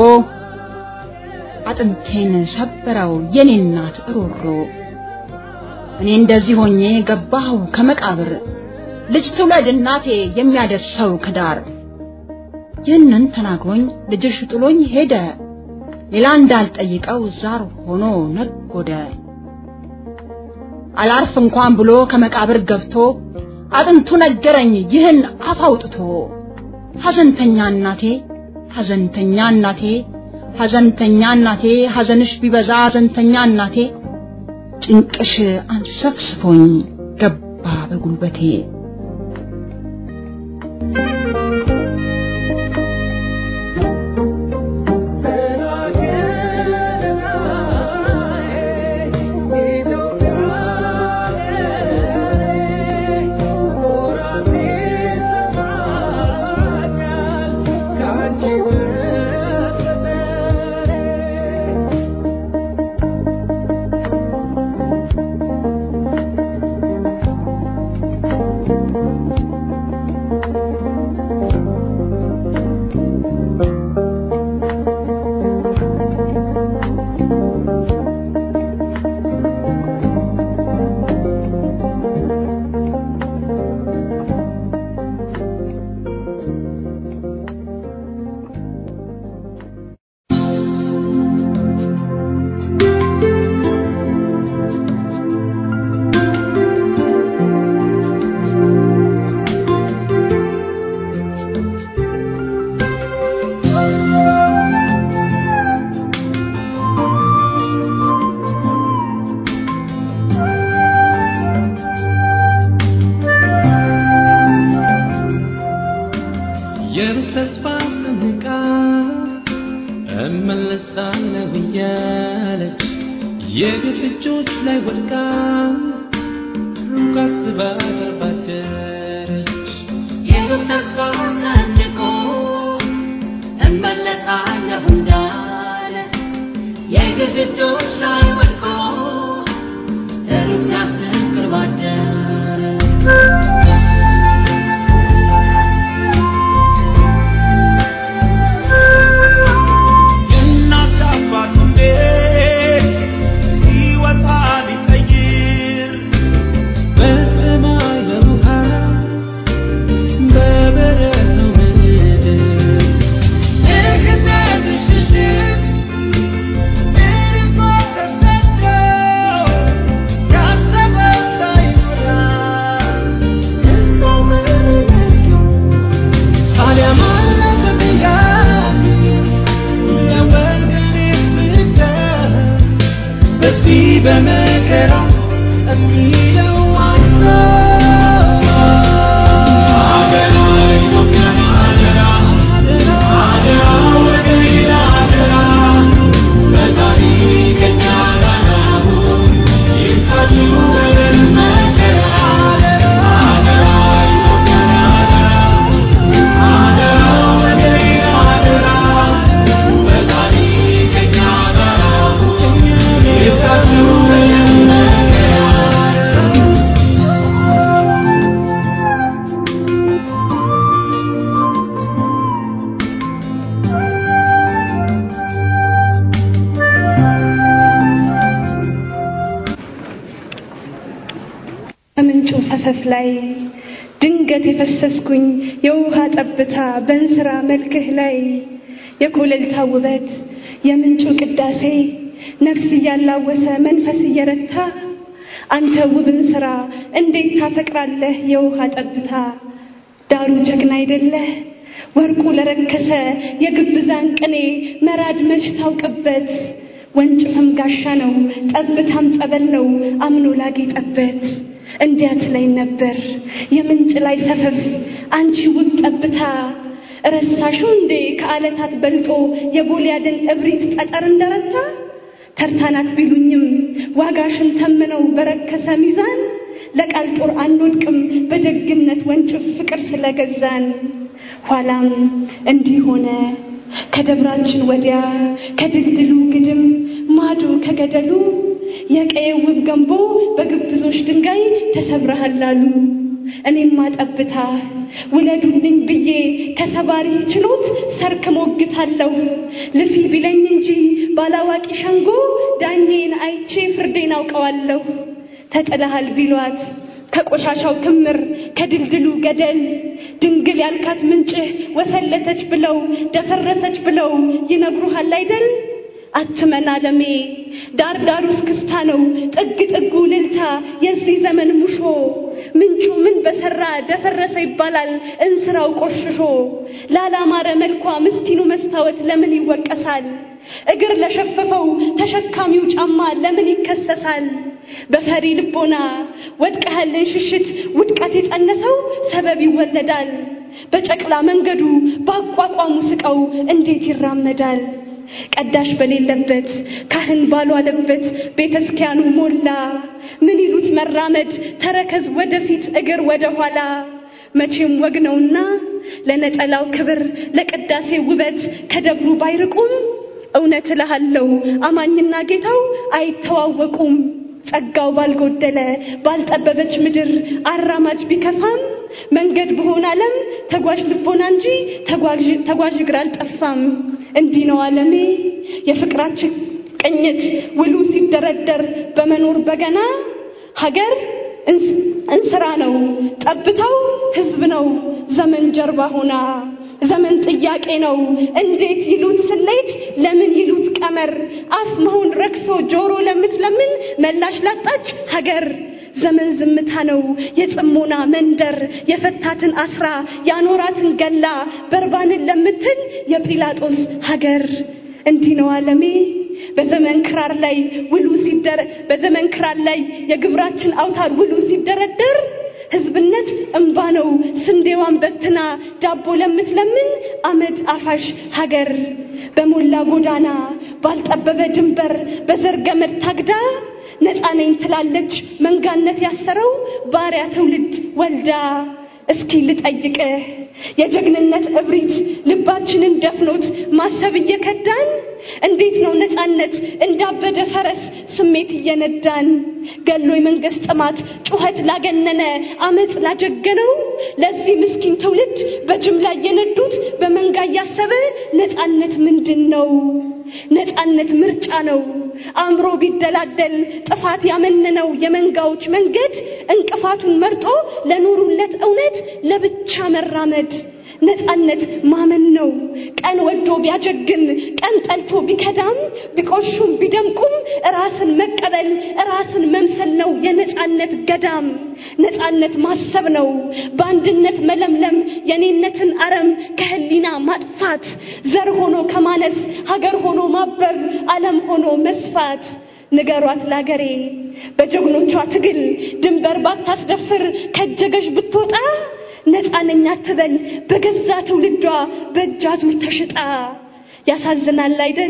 አጥንቴን ሰበረው የኔ እናት እሮሮ እኔ እንደዚህ ሆኜ ገባሁ ከመቃብር ልጅ ትውለድ እናቴ የሚያደርሰው ከዳር ይህንን ተናግሮኝ ልጅሽ ጥሎኝ ሄደ ሌላ እንዳልጠይቀው ዛር ሆኖ ነጎደ አላርፍ እንኳን ብሎ ከመቃብር ገብቶ አጥንቱ ነገረኝ ይህን አፍ አውጥቶ ሐዘንተኛ እናቴ ሐዘንተኛ እናቴ ሐዘንተኛ እናቴ ሐዘንሽ ቢበዛ ሐዘንተኛ እናቴ ጭንቅሽ አንሰፍስፎኝ ገባ በጉልበቴ ወድቃ ሩቅ አስባ ባደረች የሩቅ ተስፋ ሰንቆ እመለሳለሁ እንዳለ የግፍ እጆች ላይ ወድቆ ሩቅ ሲያስብ ቅርብ አደረ የእናት አባቱን ቤት ሲወጣ ቢቀይር በሰማይ በውሃ በበረሃው ምድር የክተት ሽሽት ምርኮ ተሰዶ ያሰበው ሳይሞላ እዛው መረዱ ታዲያ ማን በድንጋይ ለወንድሜ ስደት በዚህ በመከራ የሚለው አለ አደራ ኢትዮጵያን አደራ አደራ ወገኔን አደራ በታሪክ እኛ ጋር አሁን ይፍታችሁ በለን መከራ አደራ ኢትዮጵያን አደራ አደራ ወገኔን አደራ በታሪክ እኛ ጋር አሁን ይፍታችሁ በለን መከራ ከምንጩ ሰፈፍ ላይ ድንገት የፈሰስኩኝ የውሃ ጠብታ በእንስራ መልክህ ላይ የኮለልታ ውበት የምንጩ ቅዳሴ ነፍስ እያላወሰ መንፈስ እየረታ አንተ ውብን ስራ እንዴት ታፈቅራለህ የውሃ ጠብታ ዳሩ ጀግና አይደለህ ወርቁ ለረከሰ የግብዛን ቅኔ መራድ መች ታውቅበት ወንጭፍም ጋሻ ነው ጠብታም ጸበል ነው አምኖ ላጌጠበት እንዲያት ላይ ነበር የምንጭ ላይ ሰፈፍ አንቺ ውብ ጠብታ ረሳሹ እንዴ ከዓለታት በልጦ የጎልያድን እብሪት ጠጠር እንደረታ ተርታናት ቢሉኝም ዋጋሽን ተምነው በረከሰ ሚዛን ለቃል ጦር አንወድቅም በደግነት ወንጭፍ ፍቅር ስለገዛን ኋላም እንዲህ ሆነ ከደብራችን ወዲያ ከድልድሉ ግድም ማዶ ከገደሉ የቀየ ውብ ገንቦ በግብዞች ድንጋይ ተሰብረሃል አሉ። እኔማ ጠብታ ውለዱልኝ ብዬ ከሰባሪ ችሎት ሰርክ ሞግታለሁ። ልፊ ቢለኝ እንጂ ባላዋቂ ሸንጎ ዳኜን አይቼ ፍርዴን አውቀዋለሁ። ተጥለሃል ቢሏት ከቆሻሻው ክምር ከድልድሉ ገደል ድንግል ያልካት ምንጭህ ወሰለተች ብለው ደፈረሰች ብለው ይነግሩሃል አይደል? አትመን አለሜ ዳር ዳሩ እስክስታ ነው ጥግ ጥጉ ልልታ የዚህ ዘመን ሙሾ ምንጩ ምን በሰራ ደፈረሰ ይባላል እንስራው ቆሽሾ ላላማረ መልኳ ምስኪኑ መስታወት ለምን ይወቀሳል እግር ለሸፈፈው ተሸካሚው ጫማ ለምን ይከሰሳል በፈሪ ልቦና ወድቀህልን ሽሽት ውድቀት የጸነሰው ሰበብ ይወለዳል በጨቅላ መንገዱ በአቋቋሙ ስቀው እንዴት ይራመዳል ቀዳሽ በሌለበት ካህን ባልዋለበት ቤተ ክርስቲያኑ ሞላ ምን ይሉት መራመድ ተረከዝ ወደፊት እግር ወደ ኋላ መቼም ወግ ነውና ለነጠላው ክብር ለቅዳሴ ውበት ከደብሩ ባይርቁም እውነት እልሃለሁ አማኝና ጌታው አይተዋወቁም ጸጋው ባልጎደለ ባልጠበበች ምድር አራማጅ ቢከፋም መንገድ በሆነ ዓለም ተጓዥ ልቦና እንጂ ተጓዥ እግር አልጠፋም። እንዲህ ነው ዓለሜ የፍቅራችን ቅኝት ውሉ ሲደረደር በመኖር በገና ሀገር እንስራ ነው ጠብታው ሕዝብ ነው ዘመን ጀርባ ሆና ዘመን ጥያቄ ነው እንዴት ይሉት ስሌት ለምን ይሉት ቀመር አፍ መሆን ረክሶ ጆሮ ለምትለምን መላሽ ላጣች ሀገር ዘመን ዝምታ ነው የጽሞና መንደር የፈታትን አስራ ያኖራትን ገላ በርባንን ለምትል የጲላጦስ ሀገር እንዲህ ነው ዓለሜ በዘመን ክራር ላይ ውሉ ሲደረ በዘመን ክራር ላይ የግብራችን አውታር ውሉ ሲደረደር ህዝብነት እንባ ነው ስንዴዋን በትና ዳቦ ለምትለምን አመድ አፋሽ ሀገር በሞላ ጎዳና ባልጠበበ ድንበር በዘር ገመድ ታግዳ ነፃ ነኝ ትላለች መንጋነት ያሰረው ባሪያ ትውልድ ወልዳ እስኪ ልጠይቅህ የጀግንነት እብሪት ልባችንን ደፍኖት ማሰብ እየከዳን እንዴት ነው ነፃነት እንዳበደ ፈረስ ስሜት እየነዳን ገሎ የመንግስት ጥማት ጩኸት ላገነነ አመፅ ላጀገነው ለዚህ ምስኪን ትውልድ በጅምላ እየነዱት በመንጋ እያሰበ ነፃነት ምንድን ነው? ነፃነት ምርጫ ነው። አእምሮ ቢደላደል ጥፋት ያመነነው የመንጋዎች መንገድ እንቅፋቱን መርጦ ለኖሩለት እውነት ለብቻ መራመድ ነፃነት ማመን ነው። ቀን ወዶ ቢያጀግን ቀን ጠልቶ ቢከዳም ቢቆሹም ቢደምቁም ራስን መቀበል ራስን መምሰል ነው የነፃነት ገዳም። ነፃነት ማሰብ ነው በአንድነት መለምለም የኔነትን አረም ከህሊና ማጥፋት ዘር ሆኖ ከማነስ ሀገር ሆኖ ማበብ ዓለም ሆኖ መስፋት ንገሯት ላገሬ በጀግኖቿ ትግል ድንበር ባታስደፍር ከጀገሽ ብትወጣ ነፃ ነኝ አትበል በገዛ ትውልዷ በእጅ አዙር ተሽጣ። ያሳዝናል አይደል?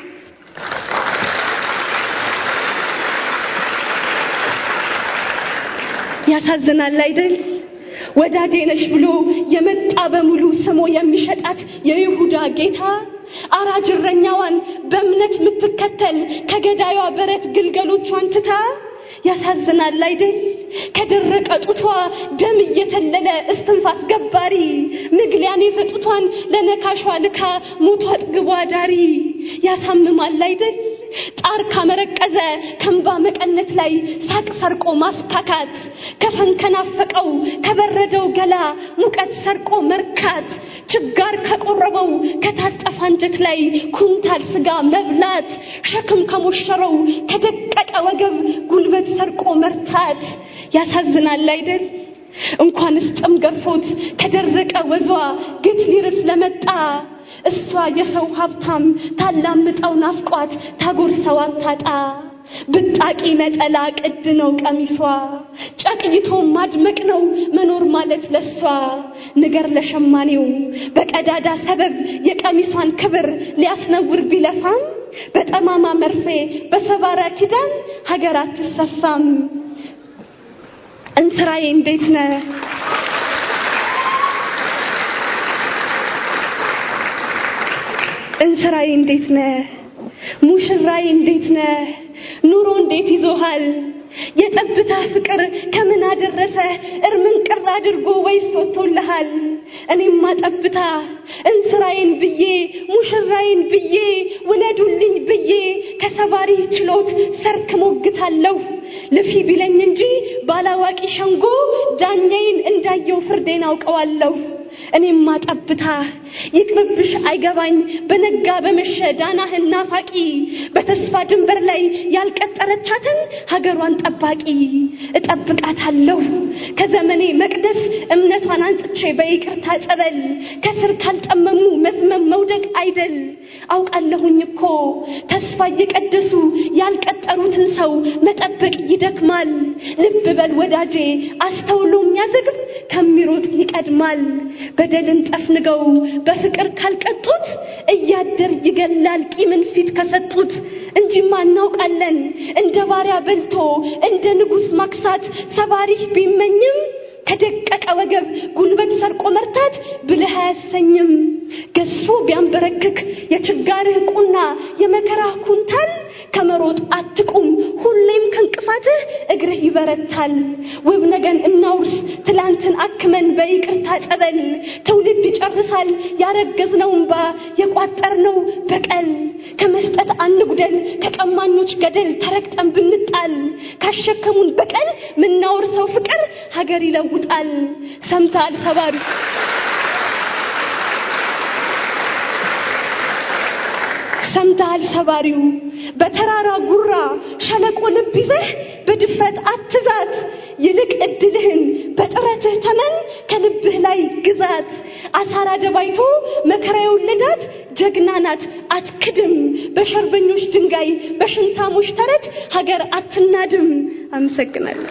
ያሳዝናል አይደል? ወዳጄ ነሽ ብሎ የመጣ በሙሉ ስሞ የሚሸጣት የይሁዳ ጌታ አራጅ እረኛዋን በእምነት የምትከተል ከገዳዩዋ በረት ግልገሎቿን ትታ ያሳዝናል አይደል? ከደረቀ ጡቷ ደም እየተለለ እስትንፋስ ገባሪ ምግሊያን የሰጡቷን ለነካሿ ልካ ሞቷ አጥግቧ ዳሪ ያሳምማል አይደል? ጣር ካመረቀዘ ከንባ መቀነት ላይ ሳቅ ሰርቆ ማስታካት ከፈን ከናፈቀው ከበረደው ገላ ሙቀት ሰርቆ መርካት ችጋር ከቆረበው ከታጠፈ አንጀት ላይ ኩንታል ስጋ መብላት ሸክም ከሞሸረው ከደቀቀ ወገብ ጉልበት ሰርቆ መርታት ያሳዝናል አይደል? እንኳንስ ጥም ገርፎት ከደረቀ ወዟ ግት ሊርስ ለመጣ እሷ የሰው ሀብታም ታላምጠው ናፍቋት ታጎርሰው አታጣ ብጣቂ ነጠላ ቅድ ነው ቀሚሷ ጨቅይቶ ማድመቅ ነው መኖር ማለት ለሷ ንገር ለሸማኔው በቀዳዳ ሰበብ የቀሚሷን ክብር ሊያስነውር ቢለፋም በጠማማ መርፌ በሰባራ ኪዳን ሀገር አትሰፋም። እንስራዬ እንዴት ነህ? እንስራዬ እንዴት ነህ? ሙሽራዬ እንዴት ነህ? ኑሮ እንዴት ይዞሃል? የጠብታ ፍቅር ከምን አደረሰ እርምን ቅር አድርጎ ወይስ ወጥቶልሃል? እኔማ ጠብታ እንስራዬን ብዬ ሙሽራዬን ብዬ ውለዱልኝ ብዬ ከሰባሪ ችሎት ሰርክ ሞግታለሁ። ልፊ ቢለኝ እንጂ ባላዋቂ ሸንጎ ዳኛዬን እንዳየው ፍርዴን አውቀዋለሁ። እኔማ ጠብታ ይቅርብሽ አይገባኝ በነጋ በመሸ ዳናህን ናፋቂ በተስፋ ድንበር ላይ ያልቀጠረቻትን ሀገሯን ጠባቂ እጠብቃታለሁ ከዘመኔ መቅደስ እምነቷን አንጽቼ በይቅርታ ጸበል ከስር ካልጠመሙ መዝመም መውደቅ አይደል አውቃለሁኝ እኮ ተስፋ እየቀደሱ ያልቀጠሩትን ሰው መጠበቅ ይደክማል። ልብ በል ወዳጄ አስተውሎ የሚያዘግብ ከሚሮጥ ይቀድማል። በደልን ጠፍንገው በፍቅር ካልቀጡት እያደር ይገላል ቂምን ፊት ከሰጡት እንጂማ እናውቃለን እንደ ባሪያ በልቶ እንደ ንጉሥ ማክሳት ሰባሪህ ቢመኝም ከደቀቀ ወገብ ጉልበት ሰርቆ መርታት ብልህ አያሰኝም። ገዝፎ ቢያንበረክክ የችጋርህ ቁና የመከራህ ኩንታል ከመሮጥ አትቁም፣ ሁሌም ከእንቅፋትህ እግርህ ይበረታል። ውብ ነገን እናውርስ ትላንትን አክመን በይቅርታ ጸበል ትውልድ ይጨርሳል ያረገዝነው እንባ የቋጠርነው በቀል ከመስጠት አንጉደል ከቀማኞች ገደል ተረግጠን ብንጣል ካሸከሙን በቀል ምናወርሰው ፍቅር ሀገር ይለውጣል። ሰምተሃል ሰባሪ ሰምተሃል ሰባሪው በተራራ ጉራ ሸለቆ ልብ ይዘህ በድፍረት አትዛት፣ ይልቅ እድልህን በጥረትህ ተመን ከልብህ ላይ ግዛት። አሳራ ደባይቶ መከራ የወለዳት ጀግና ናት አትክድም። በሸርበኞች ድንጋይ በሽንታሞች ተረት ሀገር አትናድም። አመሰግናለሁ።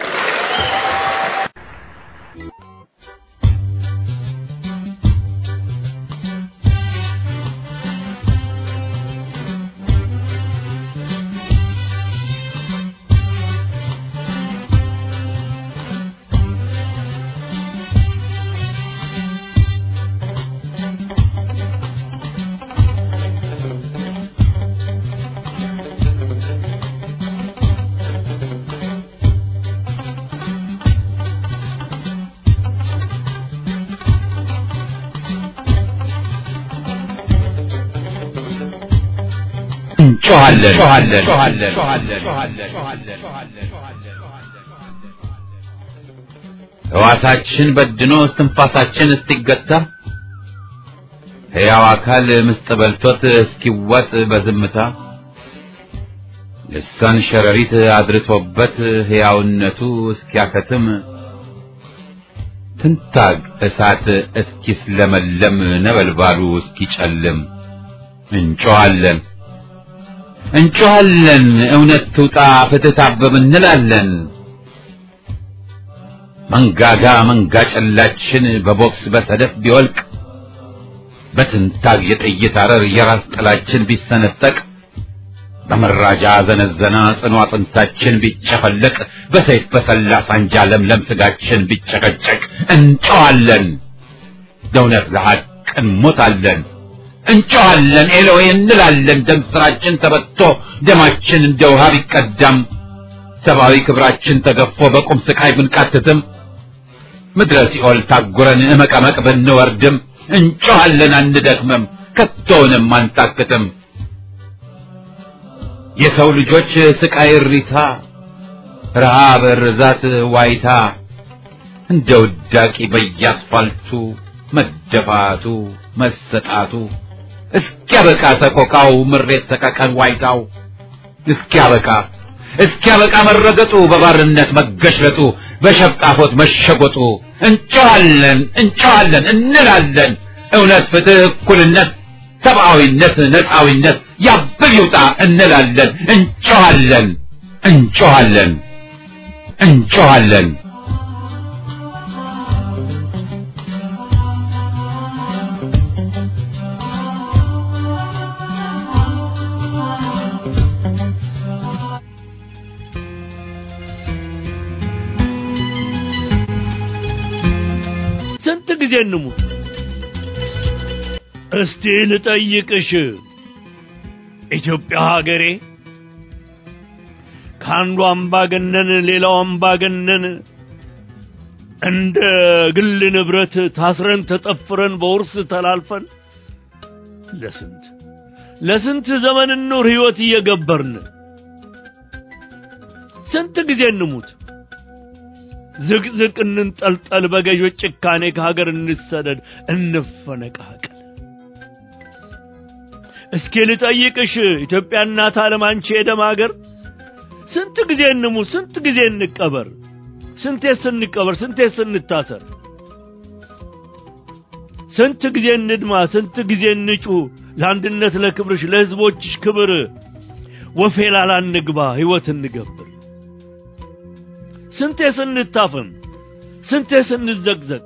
እንጮኻለን። ሕዋሳችን በድኖ እስትንፋሳችን እስኪገታ ሕያው አካል ምስጥ በልቶት እስኪዋጥ በዝምታ ልሳን ሸረሪት አድርቶበት ሕያውነቱ እስኪያከትም ትንታግ እሳት እስኪስለመለም ነበልባሉ እስኪጨልም እንጮኻለን እንጮኻለን እውነት ትውጣ ፍትህ ታበብ እንላለን። መንጋጋ መንጋ ጨላችን በቦክስ በሰደፍ ቢወልቅ በትንታግ የጥይት አረር የራስ ጥላችን ቢሰነጠቅ በመራጃ ዘነዘና ጽኑ አጥንታችን ቢጨፈለቅ በሰይፍ በሰላ ሳንጃ ለምለም ስጋችን ቢጨቀጨቅ እንጮኻለን ለእውነት ለሐቅ እንሞታለን። እንጮኻለን ኤሎዌ እንላለን። ደም ስራችን ተበቶ ደማችን እንደ ውሃ ቢቀዳም ሰብአዊ ክብራችን ተገፎ በቁም ስቃይ ብንቃትትም ምድረ ሲኦል ታጉረን እመቀመቅ ብንወርድም እንጮኻለን አንደክምም፣ ከቶውንም አንታክትም። የሰው ልጆች ስቃይ እሪታ፣ ረሃብ፣ ርዛት፣ ዋይታ እንደ ውዳቂ በየአስፋልቱ መደፋቱ መሰጣቱ እስኪያበቃ ሰቆቃው ምሬት ሰቀቀን ዋይታው እስኪያበቃ እስኪያበቃ መረገጡ በባርነት መገሽለጡ በሸብጣፎት መሸጎጡ እንጮኻለን እንጮኻለን እንላለን እውነት ፍትህ እኩልነት ሰብአዊነት ነፃዊነት ያብል ይውጣ እንላለን እንጮኻለን እንጮኻለን እንጮኻለን ስንት ጊዜ እንሙት? እስቲ ልጠይቅሽ ኢትዮጵያ ሀገሬ ከአንዱ አምባገነን ሌላው አምባገነን እንደ ግል ንብረት ታስረን ተጠፍረን በውርስ ተላልፈን ለስንት ለስንት ዘመን ኑር ህይወት እየገበርን ስንት ጊዜ እንሙት? ዝቅዝቅ እንንጠልጠል፣ በገዦች ጭካኔ ከሀገር እንሰደድ፣ እንፈነቃቀል። እስኪ ልጠይቅሽ ኢትዮጵያ እናት ዓለም አንቺ የደም ሀገር ስንት ጊዜ እንሙት? ስንት ጊዜ እንቀበር? ስንቴ ስንቀበር? ስንቴ ስንታሰር? ስንት ጊዜ እንድማ? ስንት ጊዜ እንጩ? ለአንድነት ለክብርሽ ለህዝቦችሽ ክብር ወፌ ላላ እንግባ ህይወት እንገብር። ስንቴ ስንታፈን ስንቴ ስንዘቅዘቅ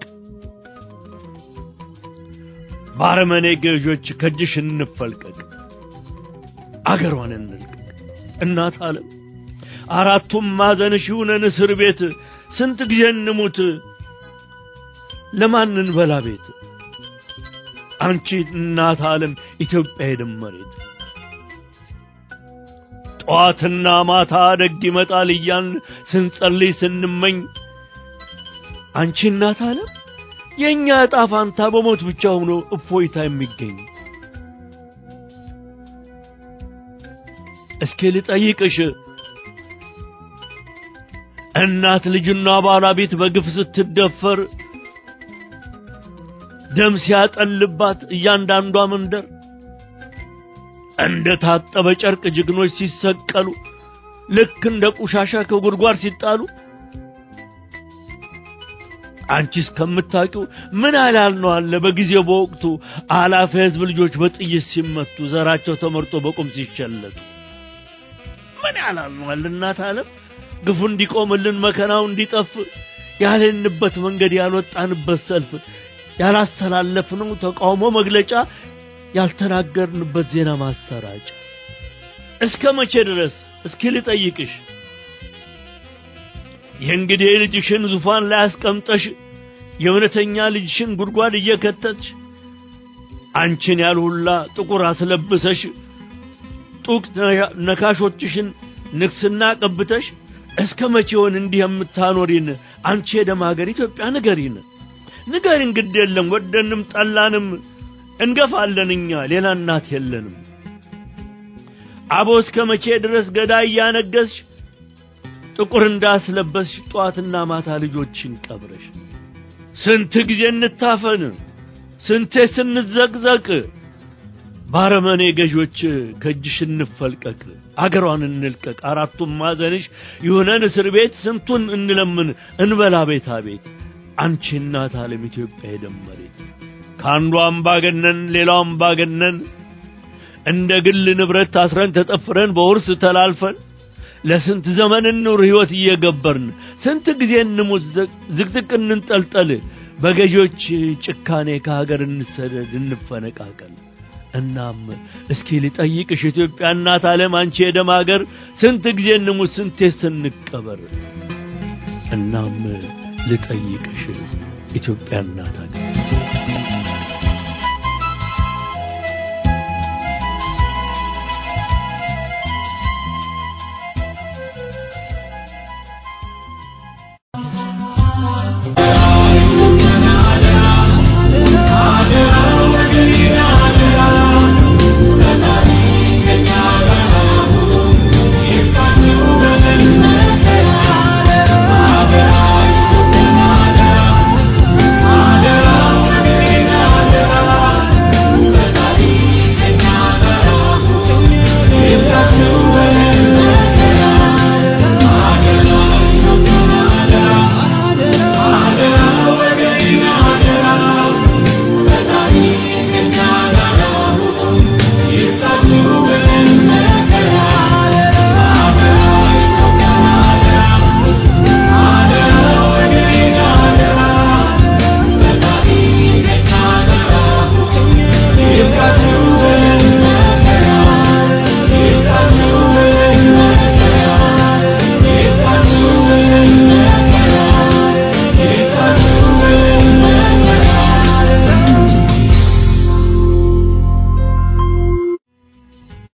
ባረመኔ ገዦች ከእጅሽ እንፈልቀቅ አገሯን እንልቀቅ እናት ዓለም አራቱም ማዕዘንሽ ይሁነን እስር ቤት ስንት ጊዜ እንሙት ለማን እንበላ ቤት አንቺ እናት ዓለም ኢትዮጵያ የደም መሬት ጠዋትና ማታ ደግ ይመጣል እያን ስንጸልይ ስንመኝ አንቺ እናት ዓለም የእኛ ዕጣ ፋንታ በሞት ብቻ ሆኖ እፎይታ የሚገኝ እስኪ ልጠይቅሽ እናት ልጅና ባለቤት በግፍ ስትደፈር ደም ሲያጠልባት እያንዳንዷ መንደር እንደ ታጠበ ጨርቅ ጀግኖች ሲሰቀሉ ልክ እንደ ቆሻሻ ከጉድጓድ ሲጣሉ አንቺ እስከምታውቂው ምን ያህል ነው አለ በጊዜው በወቅቱ አላፊ ህዝብ ልጆች በጥይት ሲመቱ ዘራቸው ተመርጦ በቁም ሲሸለቱ ምን ያህል ነው አለ እናት ዓለም ግፉ እንዲቆምልን መከናው እንዲጠፍ ያልንበት መንገድ ያልወጣንበት ሰልፍ ያላስተላለፍነው ተቃውሞ መግለጫ ያልተናገርንበት ዜና ማሰራጫ እስከ መቼ ድረስ እስኪ ልጠይቅሽ የእንግዲህ ልጅሽን ዙፋን ላይ አስቀምጠሽ የእውነተኛ ልጅሽን ጉድጓድ እየከተትሽ አንቺን ያልሁላ ጥቁር አስለብሰሽ ጡቅ ነካሾችሽን ንግስና ቀብተሽ እስከ መቼውን እንዲህ የምታኖሪን አንቺ የደም ሀገር ኢትዮጵያ ንገሪን ንገሪን ግድ የለም ወደንም ጠላንም እንገፋለን እኛ ሌላ እናት የለንም አቦ እስከ መቼ ድረስ ገዳይ እያነገስሽ ጥቁር እንዳስለበስሽ ጧትና ማታ ልጆችን ቀብረሽ ስንት ጊዜ እንታፈን ስንቴ ስንዘቅዘቅ ባረመኔ ገዦች ከእጅሽ እንፈልቀቅ አገሯን እንልቀቅ አራቱም ማዘንሽ ይሁነን እስር ቤት ስንቱን እንለምን እንበላ ቤታ ቤት አንቺ እናት ዓለም ኢትዮጵያ የደመሬት ከአንዱ አምባገነን ሌላው አምባገነን እንደ ግል ንብረት ታስረን ተጠፍረን በውርስ ተላልፈን ለስንት ዘመን እንኑር ሕይወት እየገበርን ስንት ጊዜ እንሙት ዝቅዝቅ እንንጠልጠል በገዦች ጭካኔ ከሀገር እንሰደድ እንፈነቃቀል እናም እስኪ ልጠይቅሽ ኢትዮጵያ እናት ዓለም አንቺ የደም ሀገር ስንት ጊዜ እንሙት ስንቴ ስንቀበር እናም ልጠይቅሽ ኢትዮጵያ እናት ሀገር